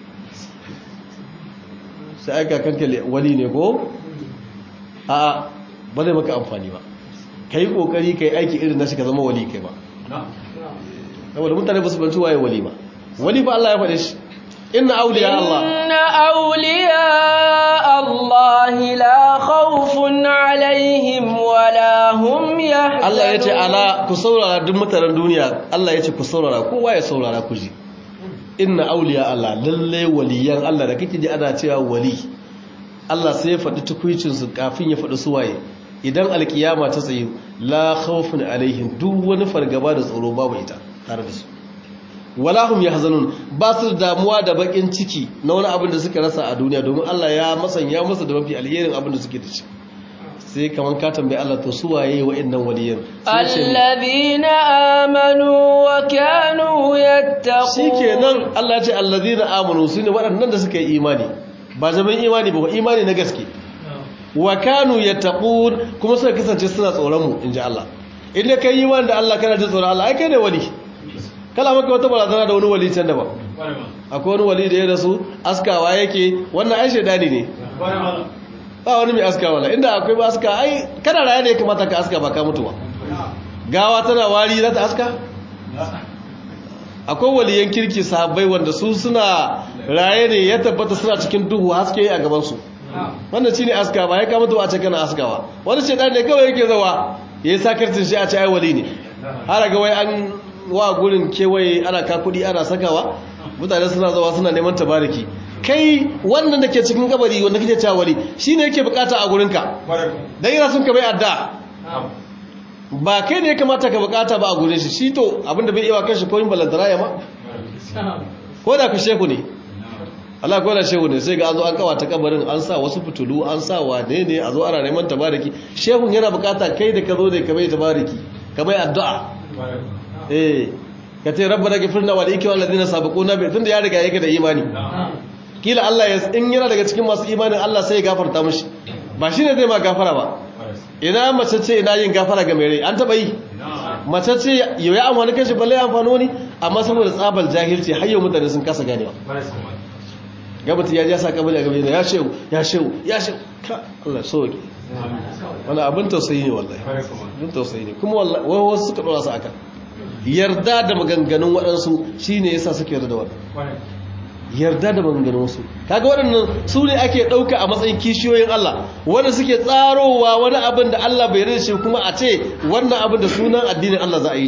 sai aika kanka wali ne ko a ba zai maka amfani ba ka yi kokari ka yi aiki irin nashi ka zama wali kai ba saboda mutane ba su banci waye wali ba wali ba Allah ya faɗe shi inna auliya Allah inna auliya Allah la khawfun alaihim wa la hum yahzanun Allah ya ce ala ku saurara duk mutanen duniya Allah ya ce ku saurara kowa ya saurara ku ji inna auliya Allah lalle waliyan Allah da kake ji ana cewa wali Allah sai ya faɗi tukuicin su kafin ya faɗi suwaye idan alkiyama ta tsaye la khawfun alaihim duk wani fargaba da tsoro babu ita tare da su wala hum yahzanun ba su da damuwa da bakin ciki na wani abin da suka rasa a duniya domin Allah ya masanya musu da mafi alherin abin da suke da shi sai kaman ka tambayi Allah to su waye wa'annan waliyan alladhina amanu wa kanu yattaqun shikenan Allah ya ce alladhina amanu sune waɗannan da suka yi imani ba zaman imani ba imani na gaske wa kanu yattaqun kuma suka kasance suna tsoron mu inji Allah idan kai imani da Allah kana jin tsoron Allah ai kai ne wali kala maka wata barazana da wani wali can da ba akwai wani wali da ya rasu askawa yake wannan ai shedani ne ba wani mai aska wala inda akwai ba aska ai kana raye ne ya kamata ka aska ba ka mutuwa gawa tana wari za ta aska akwai waliyan kirki sahabbai wanda su suna raye ne ya tabbata suna cikin duhu haske a gabansu wanda shi ne aska ba ya kama tuwa ce kana askawa wani ce ne kawai yake zawa ya yi sakarcin shi a ce ai wali ne har ga wai an wa gurin kewaye ana ka kuɗi ana sakawa mutane suna zawa suna neman tabariki kai wannan da ke cikin kabari wanda kake cewa wali shine yake bukata a gurinka dan yana son ka bai adda ba kai ne ya kamata ka bukata ba a gurin shi shi to abinda bai iya kan shi koyin balantara ya ma ko da ku shehu ne Allah ko da shehu ne sai ga an zo an kawata kabarin an sa wasu fitulu an sa wane ne a zo ana neman tabariki shehun yana bukata kai da ka zo ne ka bai tabariki ka bai addu'a eh ka ce rabbana ghfirna wa liikwa alladhina sabaquna bi tunda ya riga yake da imani kila Allah ya in yana daga cikin masu imanin Allah sai ya gafarta mishi ba shine zai ma gafara ba ina mace ce ina yin gafara ga mai rai an taba yi mace ce yau ya amfani kashi balle ya amfani wani amma saboda tsabal jahilci har yau mutane sun kasa ganewa gabata ya ja sa kabari a gabe ya shehu ya shehu ya shehu ka Allah soke wani abin tausayi ne wallahi abin tausayi ne kuma wallahi wasu suka dora su aka yarda da maganganun waɗansu shine yasa suke yarda da wannan yarda da maganganun wasu kaga waɗannan su ne ake ɗauka a matsayin kishiyoyin Allah wanda suke tsarowa wani abin da Allah bai yarda shi kuma a ce wannan abin da sunan addinin Allah za a yi shi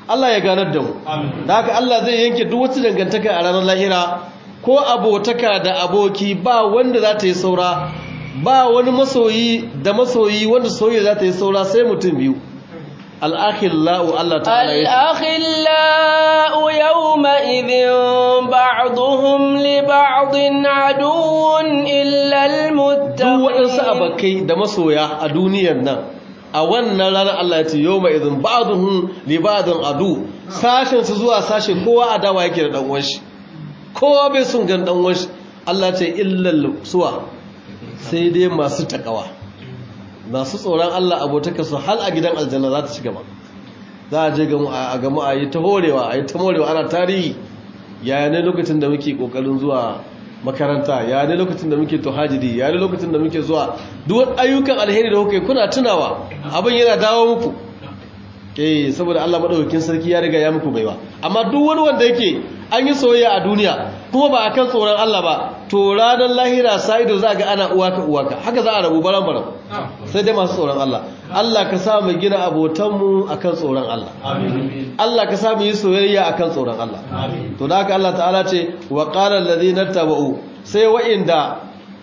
Allah ya ganar da mu da haka Allah zai yanke duk wata dangantaka a ranar lahira ko abotaka da aboki ba wanda za ta yi saura ba wani masoyi da masoyi wanda soyayya za ta yi saura sai mutum biyu al'akhillau Allah ta'ala ya الأخلاء يومئذ بعضهم لبعض عدو إلا duk waɗansu المتقين abakai da masoya a duniyar nan a wannan ranar Allah ya ce yau mai izin ba'aduhun libadun adu sashen su zuwa sashe kowa adawa yake da ɗan'uwan shi kowa bai sun gan ɗan'uwan shi Allah ce illal suwa sai dai masu takawa masu tsoron Allah abotaka su hal a gidan aljanna za ta ci gaba za a je gamu a gamu a yi ta horewa a yi ta morewa ana tarihi yaya ne lokacin da muke kokarin zuwa makaranta ya ne lokacin da muke tuhajidi ya ne lokacin da muke zuwa duk ayyukan alheri da kuke kuna tunawa abin yana dawo muku eh saboda Allah madaukakin sarki ya riga ya muku baiwa amma duk wani wanda yake an yi soyayya a duniya kuma ba akan tsoron Allah ba to ranar lahira sa'ido za ga ana uwaka uwaka haka za a rabu baran baran sai dai masu tsoron Allah Allah ka sa mu gina abotanmu akan tsoron Allah Allah ka sa mu yi soyayya akan tsoron Allah to da haka Allah ta'ala ce wa qala allazina tabau sai wa'inda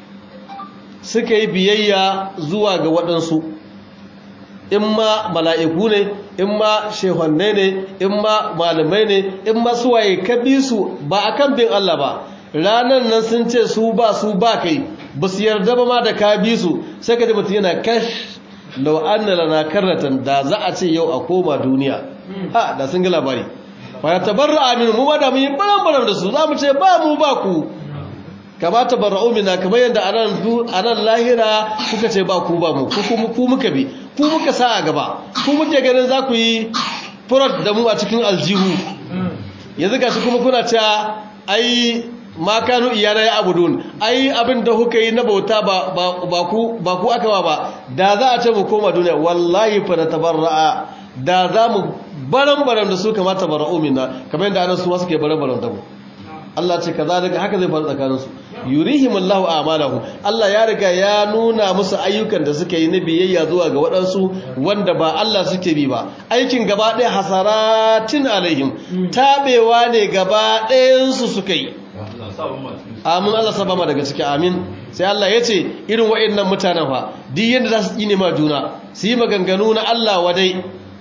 suka yi biyayya zuwa ga waɗansu in ma mala'iku ne in ma shehonne ne in ma malamai ne in ma suwaye ka bi su ba a kan bin Allah ba ranar nan sun ce su ba su ba kai ba su yarda ba ma da ka bi su sai ka ji mutum yana kash lau an na lana karnatan da za a ce yau a koma duniya ha da sun ga labari ba ya tabarra aminu mu ma da mun yi baran da su za mu ce ba mu ba ku kama tabarra'u minna kamar yadda anan du anan lahira kuka ce ba ku ba mu ku kuma ku muka bi ku muka sa a gaba ku muke ganin za ku yi furat da mu a cikin aljihu yanzu gashi kuma kuna cewa ai ma kanu iyana ya abudun ai abin da kuka yi na bauta ba ba ku ba ku aka ba da za a ce mu koma duniya wallahi fa da tabarra'a da za mu baran baran da su kamata tabarra'u minna kamar yadda anan su ma suke baran baran da mu Allah ce kazalika haka zai faru tsakaninsu yurihimullahu a'malahum Allah ya riga ya nuna musu ayyukan da suka yi na biyayya zuwa ga waɗansu wanda ba Allah suke bi ba aikin gaba ɗaya hasaratin alaihim tabewa ne gaba ɗayansu suka yi amin Allah saba ma daga ciki amin sai Allah ya ce irin waɗannan mutanen fa duk yadda za su yi ma juna su yi maganganu na Allah wadai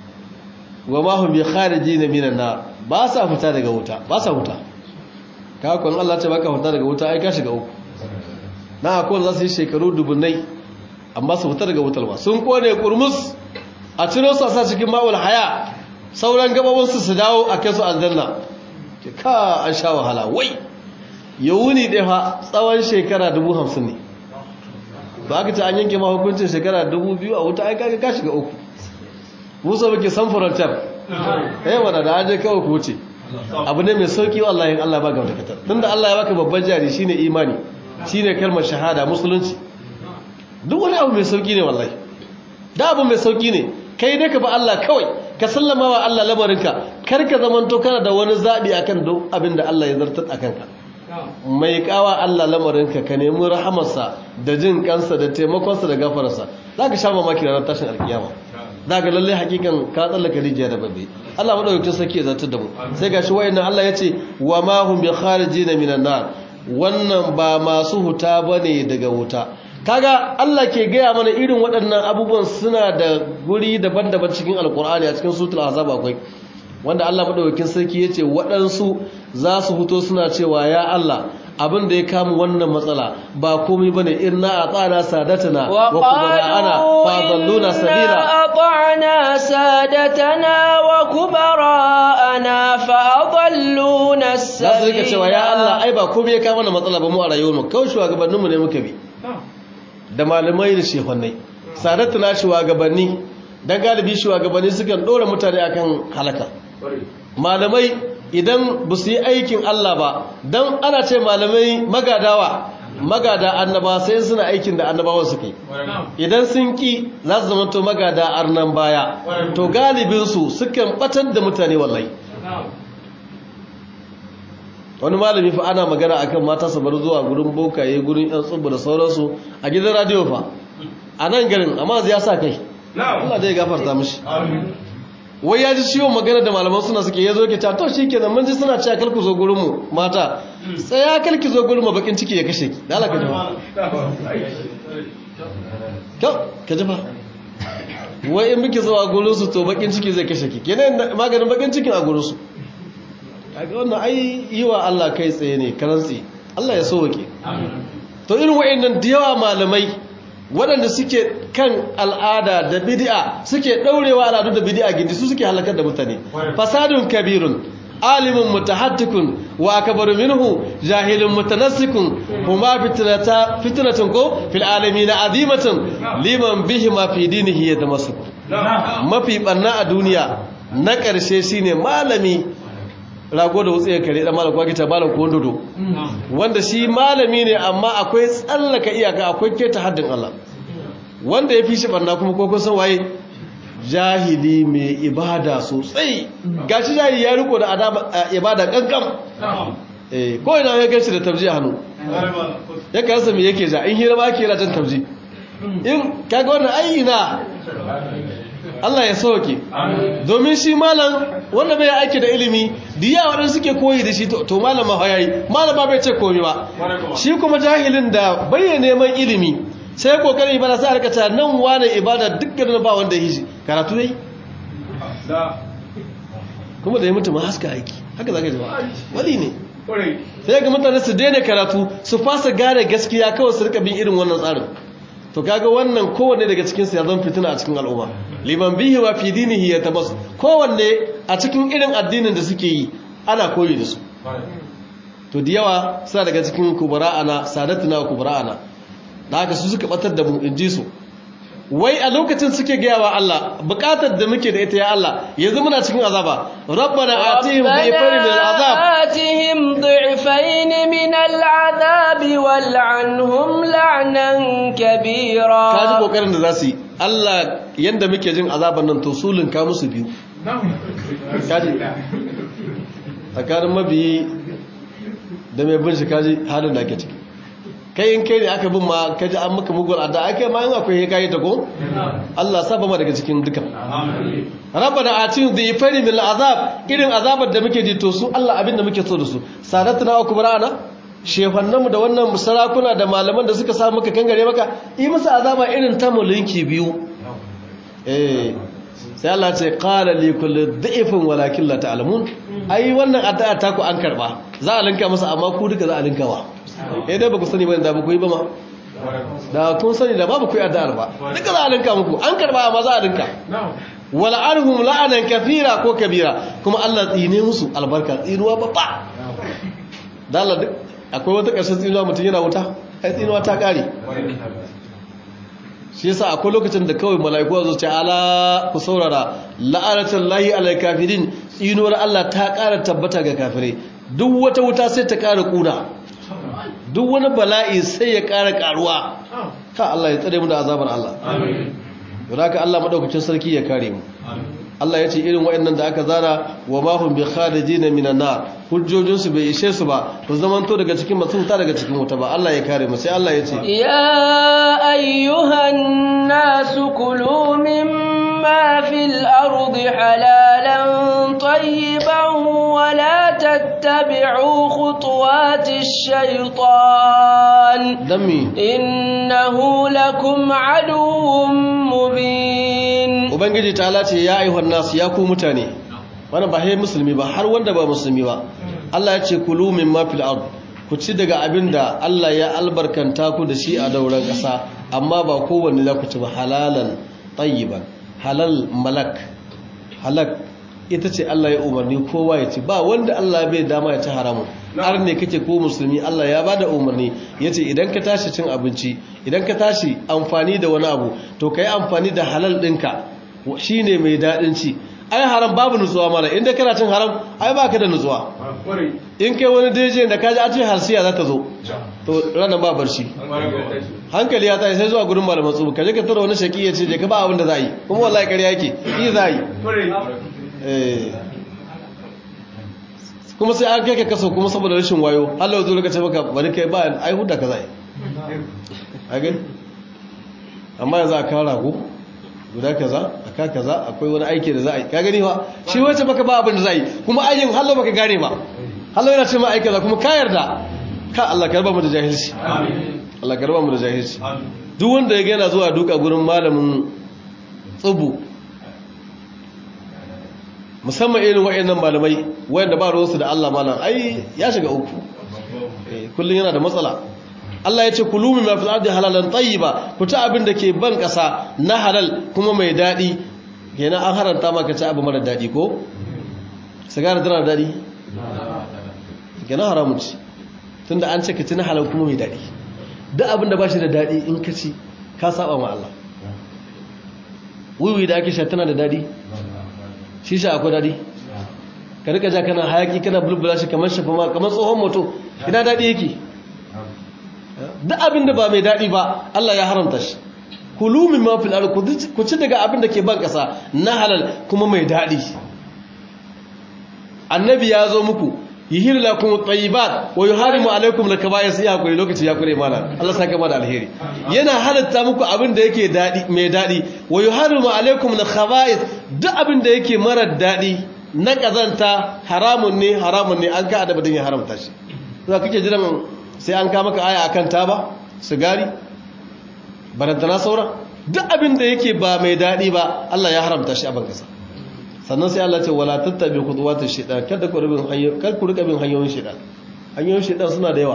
wa ma hum bi kharijin minan nar ba sa fita daga wuta ba sa wuta kakon Allah ce baka fita daga wuta ai ka shiga uku na akwai za su yi shekaru dubunai amma su fita daga wutar ba sun kone kurmus a ciro su a sa cikin ma'ul haya sauran gababinsu su dawo a kai su aljanna ke ka an sha wahala wai ya wuni ɗaya fa tsawon shekara dubu hamsin ne ba aka ce an yanke ma hukuncin shekara dubu biyu a wuta ai kaga ka shiga uku musa muke san furantar eh wanda da an je kawai ku wuce abu ne mai sauki wallahi Allah ba ga dakatar tunda Allah ya baka babban jari shine imani shine kalmar shahada musulunci duk wani abu mai sauki ne wallahi da abu mai sauki ne kai dai ka ba Allah kawai ka sallama wa Allah lamarinka kar ka zamanto kana da wani zabi akan duk abin da Allah ya zartar akan ka mai kawa Allah lamarinka ka nemi rahamarsa da jin kansa da taimakonsa da gafararsa zaka sha mamaki ranar tashin alkiyama za ga lalle hakikan ka tsallaka rijiya da babbe Allah madaukakin sarki ya zartar da mu sai gashi wayannan Allah ya ce wa ma hum bi kharijin minan nar wannan ba masu huta bane daga wuta kaga Allah ke gaya mana irin waɗannan abubuwan suna da guri daban-daban cikin alkur'ani a cikin sutul azab akwai wanda Allah madaukakin sarki ya ce waɗansu za su fito suna cewa ya Allah abin da ya kama wannan matsala ba komai bane inna atana sadatana wa kubara'ana fa dalluna sabila ata'na sadatana wa kubara'ana fa adalluna sabila za su rika cewa ya Allah ai ba komai ya kama wannan matsala ba mu a rayuwar mu kawai shugabannin mu ne muka bi da malamai da shehonnai sadatana shugabanni dan galibi shugabanni sukan dora mutane akan halaka malamai idan ba su yi aikin Allah ba don ana ce malamai magadawa magada annaba sai suna aikin da annabawan suka yi idan sun ki za su zama to magada arnan baya to galibinsu sukan batar da mutane wallahi wani malami fa ana magana akan mata su bar zuwa gurin bokaye gurin yan tsubu da sauransu a gidan radio fa a nan garin amma ya sa kai Allah zai gafarta mishi wai ya ji ciwon magana da malaman suna suke ya zo ke ta to shi kenan mun ji suna cewa kalku zo gurinmu mata tsaya kalki zo gurinmu bakin ciki ya kashe ki da Allah ka ji ba ka ji ba wai in muke zuwa gurinsu to bakin ciki zai kashe ki kenan maganin bakin cikin a gurinsu kaga wannan ai yi wa Allah kai tsaye ne karantsi Allah ya sauke to irin wa'annan da yawa malamai waɗanda suke kan al'ada da bid'a suke ɗaurewa al'adu da bid'a gindi su suke halakar da mutane fasadun kabirun alimun mutahattikun wa akbaru minhu jahilun mutanassikun huma fitnata fitnatun ko fil alamin azimatun liman bihi ma fi dinihi yatamassuk mafi barna a duniya na ƙarshe shine malami rago da wutsiyar kare dan malam kwaki ta malam ko dodo wanda shi malami ne amma akwai tsallaka iyaka akwai keta haddin Allah wanda ya fi shi barna kuma ko kun san waye jahili mai ibada sosai gashi jahili ya riko da adaba ibada kankan eh ko ina ya gashi da tabji a hannu ya karasa me yake ja in hira ma ke jan tabji in kaga wannan ayyina Allah ya sauke domin shi malam wanda bai aiki da ilimi diya waɗanda suke koyi da shi to malam ma yayi malam ba bai ce komi ba shi kuma jahilin da bai neman ilimi sai kokarin ibada sai aka ta nan wani ibada dukkan ba wanda yi shi karatu yayi kuma da ya mutu ma haska aiki haka zaka ji ba wali ne sai ga mutane su daina karatu su fasa gane gaskiya kawai su rika bin irin wannan tsarin to kaga wannan kowanne daga cikin su ya zama fitina a cikin al'umma liman bihi wa fi dinihi yatabas kowanne a cikin irin addinin da suke yi ana koyi da su to da yawa suna daga cikin kubara'ana sadatuna kubara'ana da haka su suka batar da mu in ji su wai a lokacin suke gaya wa Allah bukatar da muke da ita ya Allah yanzu muna cikin azaba rabbana atihim dhifayn min al'azab atihim dhifayn min al'azab wal'anhum la'nan kabira kaji kokarin da zasu yi Allah yanda muke jin azaban nan to sulun ka musu biyu kaji tsakanin mabiyi da mai bin shi kaji halin da ake ciki kai in kai ne aka bin ma kaji an maka mugun adda ake ma yin akwai kayi ta ko Allah saba ma daga cikin dukan rabbana atin dhifari min al'azab irin azabar da muke ji to su Allah abin da muke so da su sadatuna wa kubrana shefannanmu da wannan sarakuna da malaman da suka samu muka kangare maka yi musu azaba irin ta mulki biyu eh sai Allah ce qala li kulli dhifin walakin la ta'lamun ai wannan addu'a ta ku an karba za a linka masa amma ku duka za a linkawa eh dai baku sani ba da baku yi ba ma da kun sani da babu ku yi addu'ar ba duka za a linka muku an karba amma za a linka wala arhum la'anan kathira ko kabira kuma Allah tsine musu albarka tsinuwa babba da Allah duk akwai wata ƙarshen tsinuwa mutum yana wuta ai tsinuwa ta ƙare shi yasa akwai lokacin da kawai mala'iku zo ce ala ku saurara la'anatan lahi alal kafirin tsinuwar Allah ta ƙara tabbata ga kafirai duk wata wuta sai ta ƙara ƙuna duk wani bala'i sai ya ƙara ƙaruwa ka Allah ya tsare mu da azabar Allah amin haka Allah madaukakin sarki ya kare mu Allah ya ce irin waɗannan da aka zana wa mahum bi kharijina minan nar hujjojin su bai ishe su ba to zamanto daga cikin masu wuta daga cikin wuta ba Allah ya kare mu sai Allah ya ce ya ayyuhan nas kulu mimma fil ardi halalan tayyiban wa la tattabi'u khutuwatish shaytan dami innahu lakum aduwwun mubin ubangiji ta ce ya ayyuhan nasu ya ku mutane wannan ba hai musulmi ba har wanda ba musulmi ba Allah ya ce kulu min ma fil ard ku ci daga abin da Allah ya albarkanta ku da shi a dauran ƙasa amma ba kowanne za ku ci ba halalan tayyiban halal malak halak ita ce Allah ya umarni kowa ya ci ba wanda Allah bai dama ya ci haramun har ne kake ko musulmi Allah ya bada umarni yace idan ka tashi cin abinci idan ka tashi amfani da wani abu to kai amfani da halal ɗinka shine mai daɗin ci ai haram babu nutsuwa mana inda kana cin haram ai baka da nutsuwa in kai wani daje da kaji a ce harsiya za ta zo to ranar ba barci hankali ya tashi sai zuwa gurin malaman tsubu kaje ka tura wani shaki ya ce je ka ba abin da za yi kuma wallahi ƙarya yake yi za yi kuma sai an kai ka kaso kuma saboda rashin wayo Allah zo ce maka bari kai ba ai hudda ka zai a gani amma yanzu a kawo rago guda kaza aka kaza akwai wani aiki da za a yi ka gani ba shi wace baka ba abin da za a yi kuma aikin hallo baka gane ba hallo yana ce ma aiki kaza kuma ka yarda ka Allah ka raba mu da jahilci Allah ka raba mu da jahilci duk wanda ya gana zuwa duka gurin malamin tsubu musamman irin wa'annan malamai wayanda ba ruwansu da Allah malam ai ya shiga uku kullum yana da matsala Allah ya ce kulu min ma fil ardi halalan tayyiba ku ta abin da ke ban kasa na halal kuma mai dadi kenan an haranta maka ci abu mara dadi ko sigara tana da dadi kenan haramun ci tunda an ce ka ci na halal kuma mai dadi duk abin da ba shi da dadi in ka ci ka saba ma Allah wiwi da ake sha tana da dadi shisha akwai dadi ka rika ja kana hayaki kana bulbula shi kamar shafa ma kamar tsohon moto ina dadi yake duk abin da ba mai dadi ba Allah ya haramta shi kulu min ma fil ardi ku ci daga abin da ke ban kasa na halal kuma mai dadi annabi ya zo muku yihir lakum at-tayyibat wa yuharimu alaykum al-kaba'ir sai hakuri lokaci ya kure mana Allah saka mana alheri yana halatta muku abin da yake dadi mai dadi wa yuharimu alaykum al-khaba'ith duk abin da yake mara dadi na kazanta haramun ne haramun ne an ka adabin ya haramta shi za kake jiran sai an ka maka aya akan taba sigari barantana saura duk abin da yake ba mai dadi ba Allah ya haramta shi a bankasa sannan sai Allah ce wala tattabi khutuwatish shaytan kada ku rubin hanyoyin kar ku rika bin hanyoyin shaytan hanyoyin shaytan suna da yawa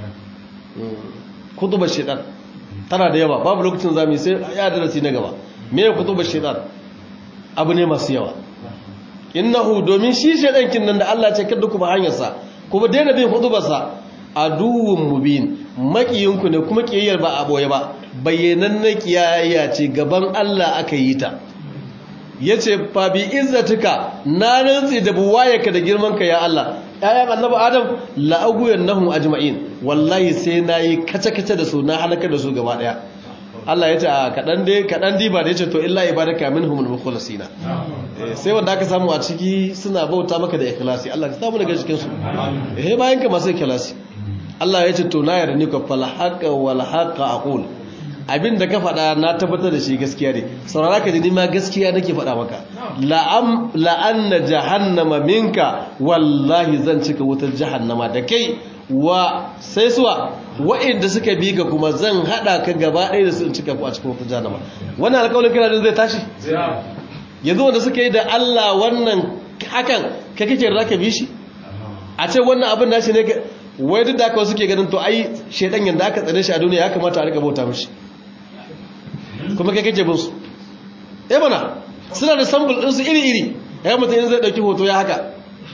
kutubar shaytan tana da yawa babu lokacin zamu sai ya darasi na gaba me ya kutubar shaytan abu ne masu yawa innahu domin shi shaytan kin nan da Allah ce kada ku ba hanyar sa kuma daina bin kutubar sa aduwwun mubin makiyinku ne kuma kiyayyar ba a boye ba bayyananne kiyayya ce gaban Allah aka yi ta ya ce fabi izzatuka na rantsi da buwayarka da girmanka ya Allah ƴaƴan annabi adam la'aguyan nahum ajma'in wallahi sai nayi kace-kace da su na halaka da su gaba daya Allah ya ce a kadan dai kadan diba da yace to illa ibadaka minhumul mukhlasina sai wanda aka samu a ciki suna bauta maka da ikhlasi Allah ka samu daga cikin su eh bayan ka masu ikhlasi Allah ya ce to na yarda ni ka fal haqa wal haqa aqul abin da ka faɗa na tabbatar da shi gaskiya ne saurara ka ji ma gaskiya nake faɗa maka la'anna jahannama minka wallahi zan cika wutar jahannama da kai wa sai suwa wa'inda suka bi ka kuma zan haɗa ka gaba ɗaya da su in cika ku a cikin wutar jahannama wannan alƙawarin kana zai tashi yanzu wanda suka yi da Allah wannan hakan ka kake da ka bi shi a ce wannan abin nashi ne wai duk da haka suke ganin to ai shedan yanda aka tsare shi a duniya ya kamata a rika bauta mishi kuma kai kake bin su eh mana suna da sample din su iri iri ya mutum in zai dauki hoto ya haka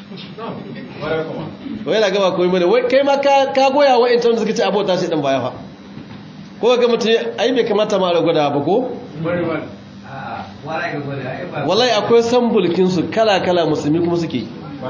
wai na gaba koyi mana wai kai ma ka goya wa intan suka ce abota sai dan baya fa ko ga mutum ai bai kamata ma da gwada ba ko wallahi akwai sample kin su kala kala musulmi kuma suke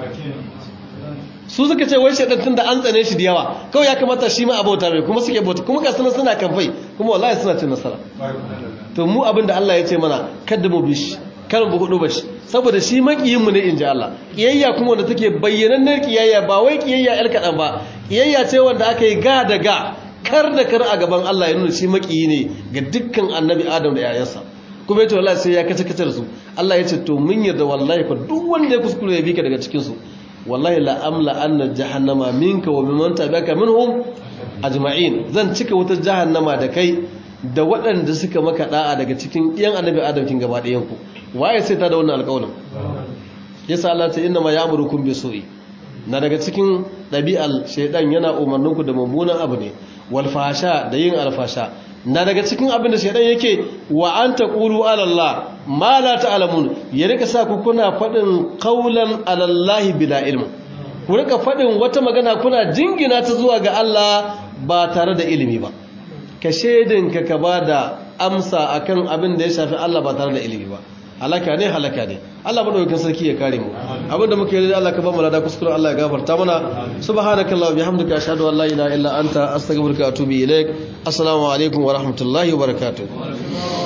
su suka ce wai shaidan tun da an tsane shi da yawa kawai ya kamata shi ma abota mai kuma suke bauta kuma ga suna suna kamfai kuma wallahi suna cin nasara to mu abin da Allah ya ce mana kada mu bi shi kar mu hudu ba shi saboda shi makiyin mu ne in ji Allah kiyayya kuma wanda take bayyanannar kiyayya ba wai kiyayya yar kadan ba kiyayya ce wanda aka yi ga da ga kar da kar a gaban Allah ya nuna shi makiyi ne ga dukkan annabi Adam da yayansa kuma yace wallahi sai ya kace kace su Allah ya ce to mun yarda wallahi fa duk wanda ya kuskure ya bi ka daga cikin su wallahi la'amla anna jahannama minka wa mimman tabi'aka minhum ajma'in zan cika wutar jahannama da kai da waɗanda suka maka da'a daga cikin ɗiyan annabi adam kin gaba ɗayan ku waye sai ta da wannan alƙawarin yasa Allah ta inna ma ya'murukum bi su'i na daga cikin ɗabi'al shaydan yana umarninku da mummunan abu ne wal fasha da yin alfasha na daga cikin abin da shaidan yake wa an taqulu ala Allah ma la ta'lamun ya rika sa ku kuna fadin qaulan ala Allah bila ilmi ku rika fadin wata magana kuna jingina ta zuwa ga Allah ba tare da ilimi ba ka shedin ka ka bada amsa akan abin da ya shafi Allah ba tare da ilimi ba halaka ne halaka ne Allah madaukakin sarki ya kare mu abinda muke yi Allah ka ba mu lada kuskure Allah ya gafarta mana subhanakallah wa bihamdika ashhadu an la ilaha illa anta astaghfiruka wa atubu ilaik assalamu alaikum wa rahmatullahi wa barakatuh